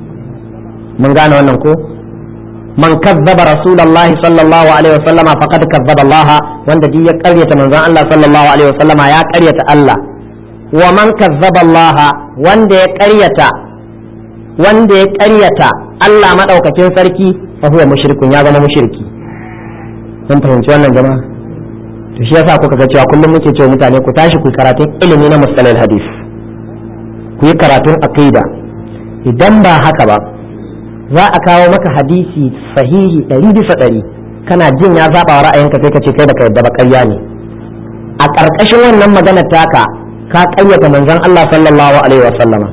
mun gane wannan ko man kazzaba rasulullahi sallallahu alaihi wasallama faqad kazzaba Allah wanda duk ya karyata manzan Allah sallallahu alaihi wasallama ya karyata Allah wa man kazzaba Allah wanda ya ƙaryata wanda ya ƙaryata Allah madaukakin sarki fa huwa mushrikun ya zama mushriki mun fahimci wannan jama'a to shi yasa kuka ga cewa kullum muke cewa mutane ku tashi ku karatun ilimi na mustalal hadis ku yi karatun aqida idan ba haka ba za a kawo maka hadisi sahihi ɗari bisa ɗari kana jin ya zaɓa wa ra'ayinka sai ka ce kai baka yadda ba ƙarya ne a ƙarƙashin wannan maganar taka ka ƙayyata manzon Allah sallallahu alaihi wa sallama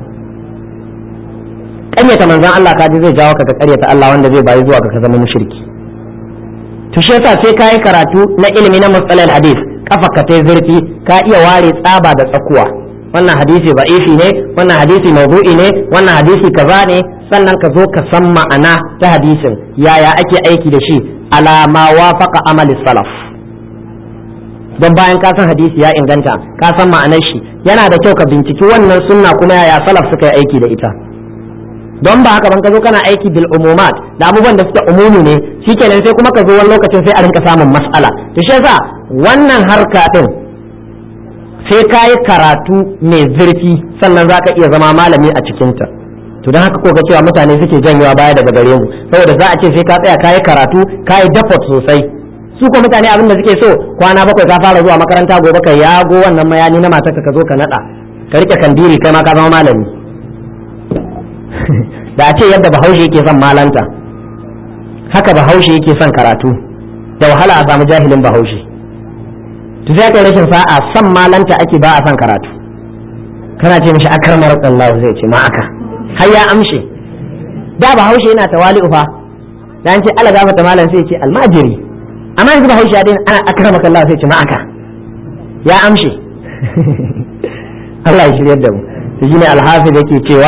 ƙayyata manzon Allah ka ji zai jawo ka ka ƙaryata Allah wanda zai bayi zuwa ka zama mushriki to shi yasa sai ka yi karatu na ilimi na mustalal hadis kafa ka tai zurfi ka iya ware tsaba da tsakuwa wannan hadisi ba'ifi ne wannan hadisi mawdu'i ne wannan hadisi kaza ne sannan ka zo ka san ma'ana ta hadisin yaya ake aiki da shi ala ma wafaqa amali salaf don bayan ka san hadisi ya inganta ka san ma'anar shi yana da kyau ka binciki wannan sunna kuma yaya salaf suka yi aiki da ita don ba haka ban ka zo kana aiki bil umumat da abubuwan da suke umumi ne shikenan sai kuma ka zo wani lokacin sai a rinka samun mas'ala to shi yasa wannan harka din sai ka yi karatu mai zurfi sannan za ka iya zama malami a cikinta to don haka ko ga cewa mutane suke janyewa baya daga gare mu saboda za a ce sai ka tsaya ka yi karatu ka yi dafot sosai su ko mutane abin da suke so kwana bakwai ka fara zuwa makaranta gobe ka yago wannan mayani na matarka ka zo ka nada ka rike kandiri kai ma ka zama malami da a ce yadda bahaushe yake son malanta haka bahaushe yake son karatu da wahala a samu jahilin bahaushe to sai kai rashin sa'a son malanta ake ba a son karatu kana ce mishi akramar Allah zai ce ma aka har ya amshe da bahaushe yana tawali'u fa dan ce Allah gafarta malam sai ce almajiri amma yanzu bahaushe ya daina ana akramaka Allah sai ce ma aka ya amshe Allah ya shiryar da mu to shine alhafiz yake cewa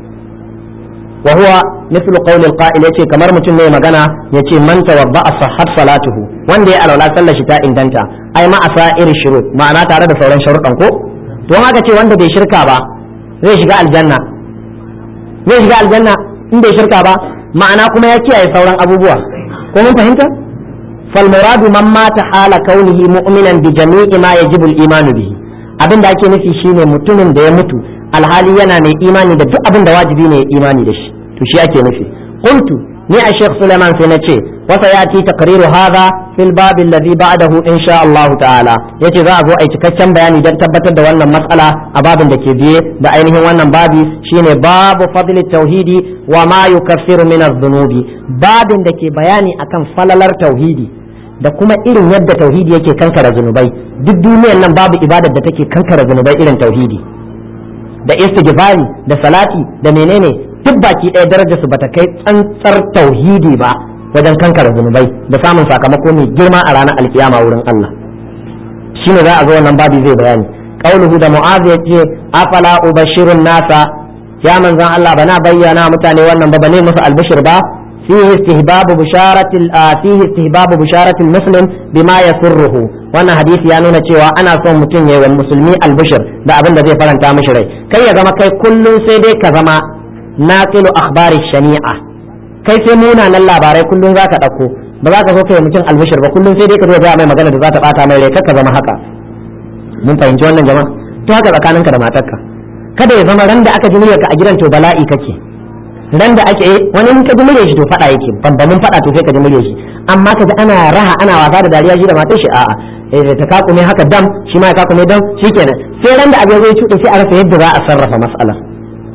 wa huwa mithlu qawli alqa'il yace kamar mutum ne magana yace man tawadda sahhat salatuhu wanda ya alwala sallar shi ta inganta ai ma asa'ir shurut ma'ana tare da sauran sharuɗan ko to haka ce wanda bai shirka ba zai shiga aljanna zai shiga aljanna in bai shirka ba ma'ana kuma ya kiyaye sauran abubuwa ko mun fahimta fal muradu man mata hala kaunihi mu'minan bi jami'i ma yajibu al-iman bihi abin da ake nufi shine mutumin da ya mutu alhali yana mai imani da duk abin da wajibi ne ya imani da shi to shi ake nufi qultu ni a Sheikh Suleiman sai na ce wasa ya ci takriru hadha fil bab alladhi ba'dahu insha Allah ta'ala yace za a zo a cikakken bayani don tabbatar da wannan matsala a babin da ke biye da ainihin wannan babi shine babu fadli tauhidi wa ma yukaffiru min adh-dhunubi babin da ke bayani akan falalar tauhidi da kuma irin yadda tauhidi yake kankara zunubai duk duniyar nan babu ibadar da take kankara zunubai irin tauhidi da istighfari da salati da menene duk baki ɗaya darajar su bata kai tsantsar tauhidi ba wajen kankara zunubai da samun sakamako mai girma a ranar alkiyama wurin Allah shine za a zo wannan babi zai bayani qauluhu da mu'az yace afala ubashirun nasa ya manzon Allah bana bayyana mutane wannan ba bane musu albishir ba فيه استهباب بشارة فيه استهباب بشارة المسلم بما يسره وانا حديث ya nuna cewa ana son mutum yayi wa musulmi albishir da abin da zai faranta mishi rai kai ya zama kai kullum sai dai ka zama naqilu akhbari shani'a kai sai munanan labarai kullum zaka dauko ba za ka zo kai mutum albishir ba kullum sai dai ka zo ga mai magana da za ta bata mai rai ka zama haka mun fahimci wannan jama'a to haka tsakaninka da matarka kada ya zama ran da aka ji muryarka a gidan to bala'i kake ran da ake wani in ka ji murya shi to fada yake bambamin fada to sai ka ji murya shi amma ka ji ana raha ana wasa da dariya shi da matar shi a'a eh ta kakume haka dam shi ma ya kakume dam shikenan sai ran da abin zai cuɗe sai a rasa yadda za a sarrafa mas'ala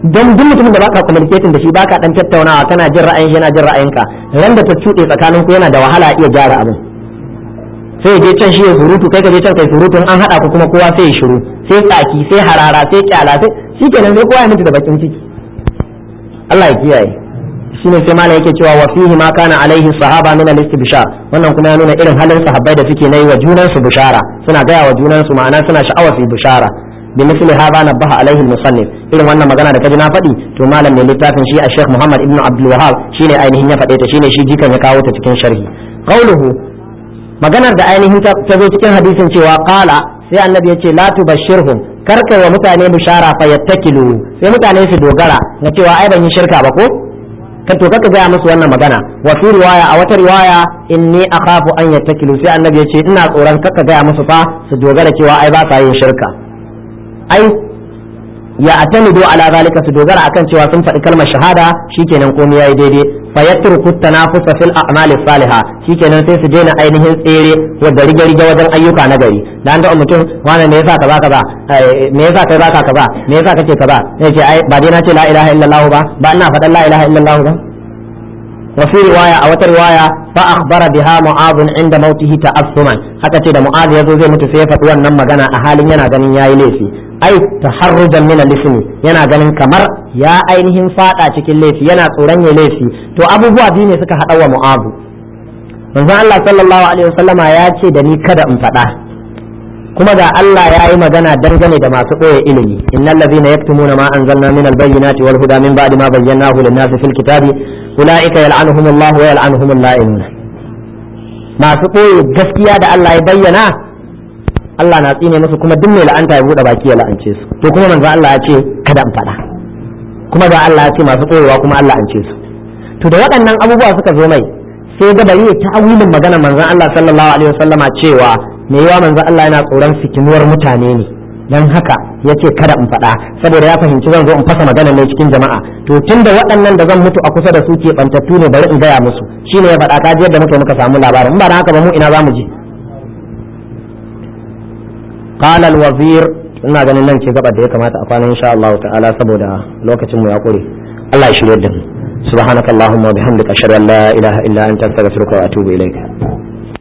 don duk mutumin da baka communicating da shi baka dan tattaunawa kana jin ra'ayin shi yana jin ra'ayinka ran da ta cuɗe tsakaninku yana da wahala iya gyara abin sai je can shi ya surutu kai ka je can kai surutu an haɗa ku kuma kowa sai ya shiru sai tsaki sai harara sai kyala sai shikenan sai kowa ya mutu da bakin ciki Allah ya kiyaye shine sai malam yake cewa wa fihi ma kana alaihi sahaba min al-istibshar wannan kuma ya nuna irin halin sahabbai da suke nayi wa junan su bishara suna gaya wa junan su ma'ana suna sha'awa su bishara bi misli hada nabaha alaihi al-musannif irin wannan magana da kaji na faɗi to malam mai littafin shi a Sheikh Muhammad ibn Abdul Wahhab shine ainihin ya faɗe ta shine shi jikan ya kawo ta cikin sharhi qauluhu maganar da ainihin ta zo cikin hadisin cewa qala sai annabi ya ce la tubashshirhum karkai wa mutane bishara fa yattakilu sai mutane su dogara na cewa ai ban yi shirka ba ko ka to kaka gaya musu wannan magana wa fi riwaya a wata riwaya inni akhafu an yattakilu sai annabi ya ce ina tsoron kaka gaya musu fa su dogara cewa ai ba sa yin shirka ai ya atamidu ala zalika su dogara akan cewa sun faɗi kalmar shahada shikenan komai yayi daidai fa yatruku tanafusa fil a'mali salihah shikenan sai su daina ainihin tsere wa gari gari wajen ayyuka na gari dan da mutum wannan me yasa kaza kaza me yasa kai baka kaza me yasa kake kaza sai ce ai ba dai na ce la ilaha illallah ba ba ina faɗan la ilaha illallah ba wa fi riwaya a wata riwaya fa akhbara biha mu'adh inda mautihi ta'assuman haka ce da mu'adh yazo zai mutu sai ya faɗi wannan magana a halin yana ganin yayi laifi ai taharrujan min al-ismi yana ganin kamar ya ainihin fada cikin laifi yana tsoron ya laifi to abubuwa biyu ne suka hada wa mu'azu manzon Allah sallallahu alaihi wasallama ya ce da ni kada in fada kuma ga Allah ya yi magana dangane da masu ɓoye ilimi innal ladhina yaktumuna ma anzalna min al-bayyinati wal huda min ba'di ma bayyanahu lin-nasi fil kitabi ulaika yal'anuhumullahu wa yal'anuhumul la'inun masu ɓoye gaskiya da Allah ya bayyana Allah na tsine musu kuma duk mai la'anta ya bude baki ya la'ance su to kuma manzo Allah ya ce kada in faɗa kuma ga Allah ya ce masu koyewa kuma Allah an ce su to da waɗannan abubuwa suka zo mai sai ga bari ya ta'awilin magana manzon Allah sallallahu alaihi wasallama cewa me yawa manzon Allah yana tsoron fitinuwar mutane ne dan haka yace kada in faɗa saboda ya fahimci zan zo in fasa magana ne cikin jama'a to tunda waɗannan da zan mutu a kusa da su ke bantattu ne bari in gaya musu shine ya faɗa kaji yadda muka muka samu labarin in ba da haka ba mu ina zamu je قال الوزير ina ganin nan ce gabar da ya kamata a kwana insha Allah ta'ala saboda lokacin mu ya kure Allah ya shirye da mu subhanakallahumma wa bihamdika ashhadu an la ilaha illa anta astaghfiruka wa atubu ilaik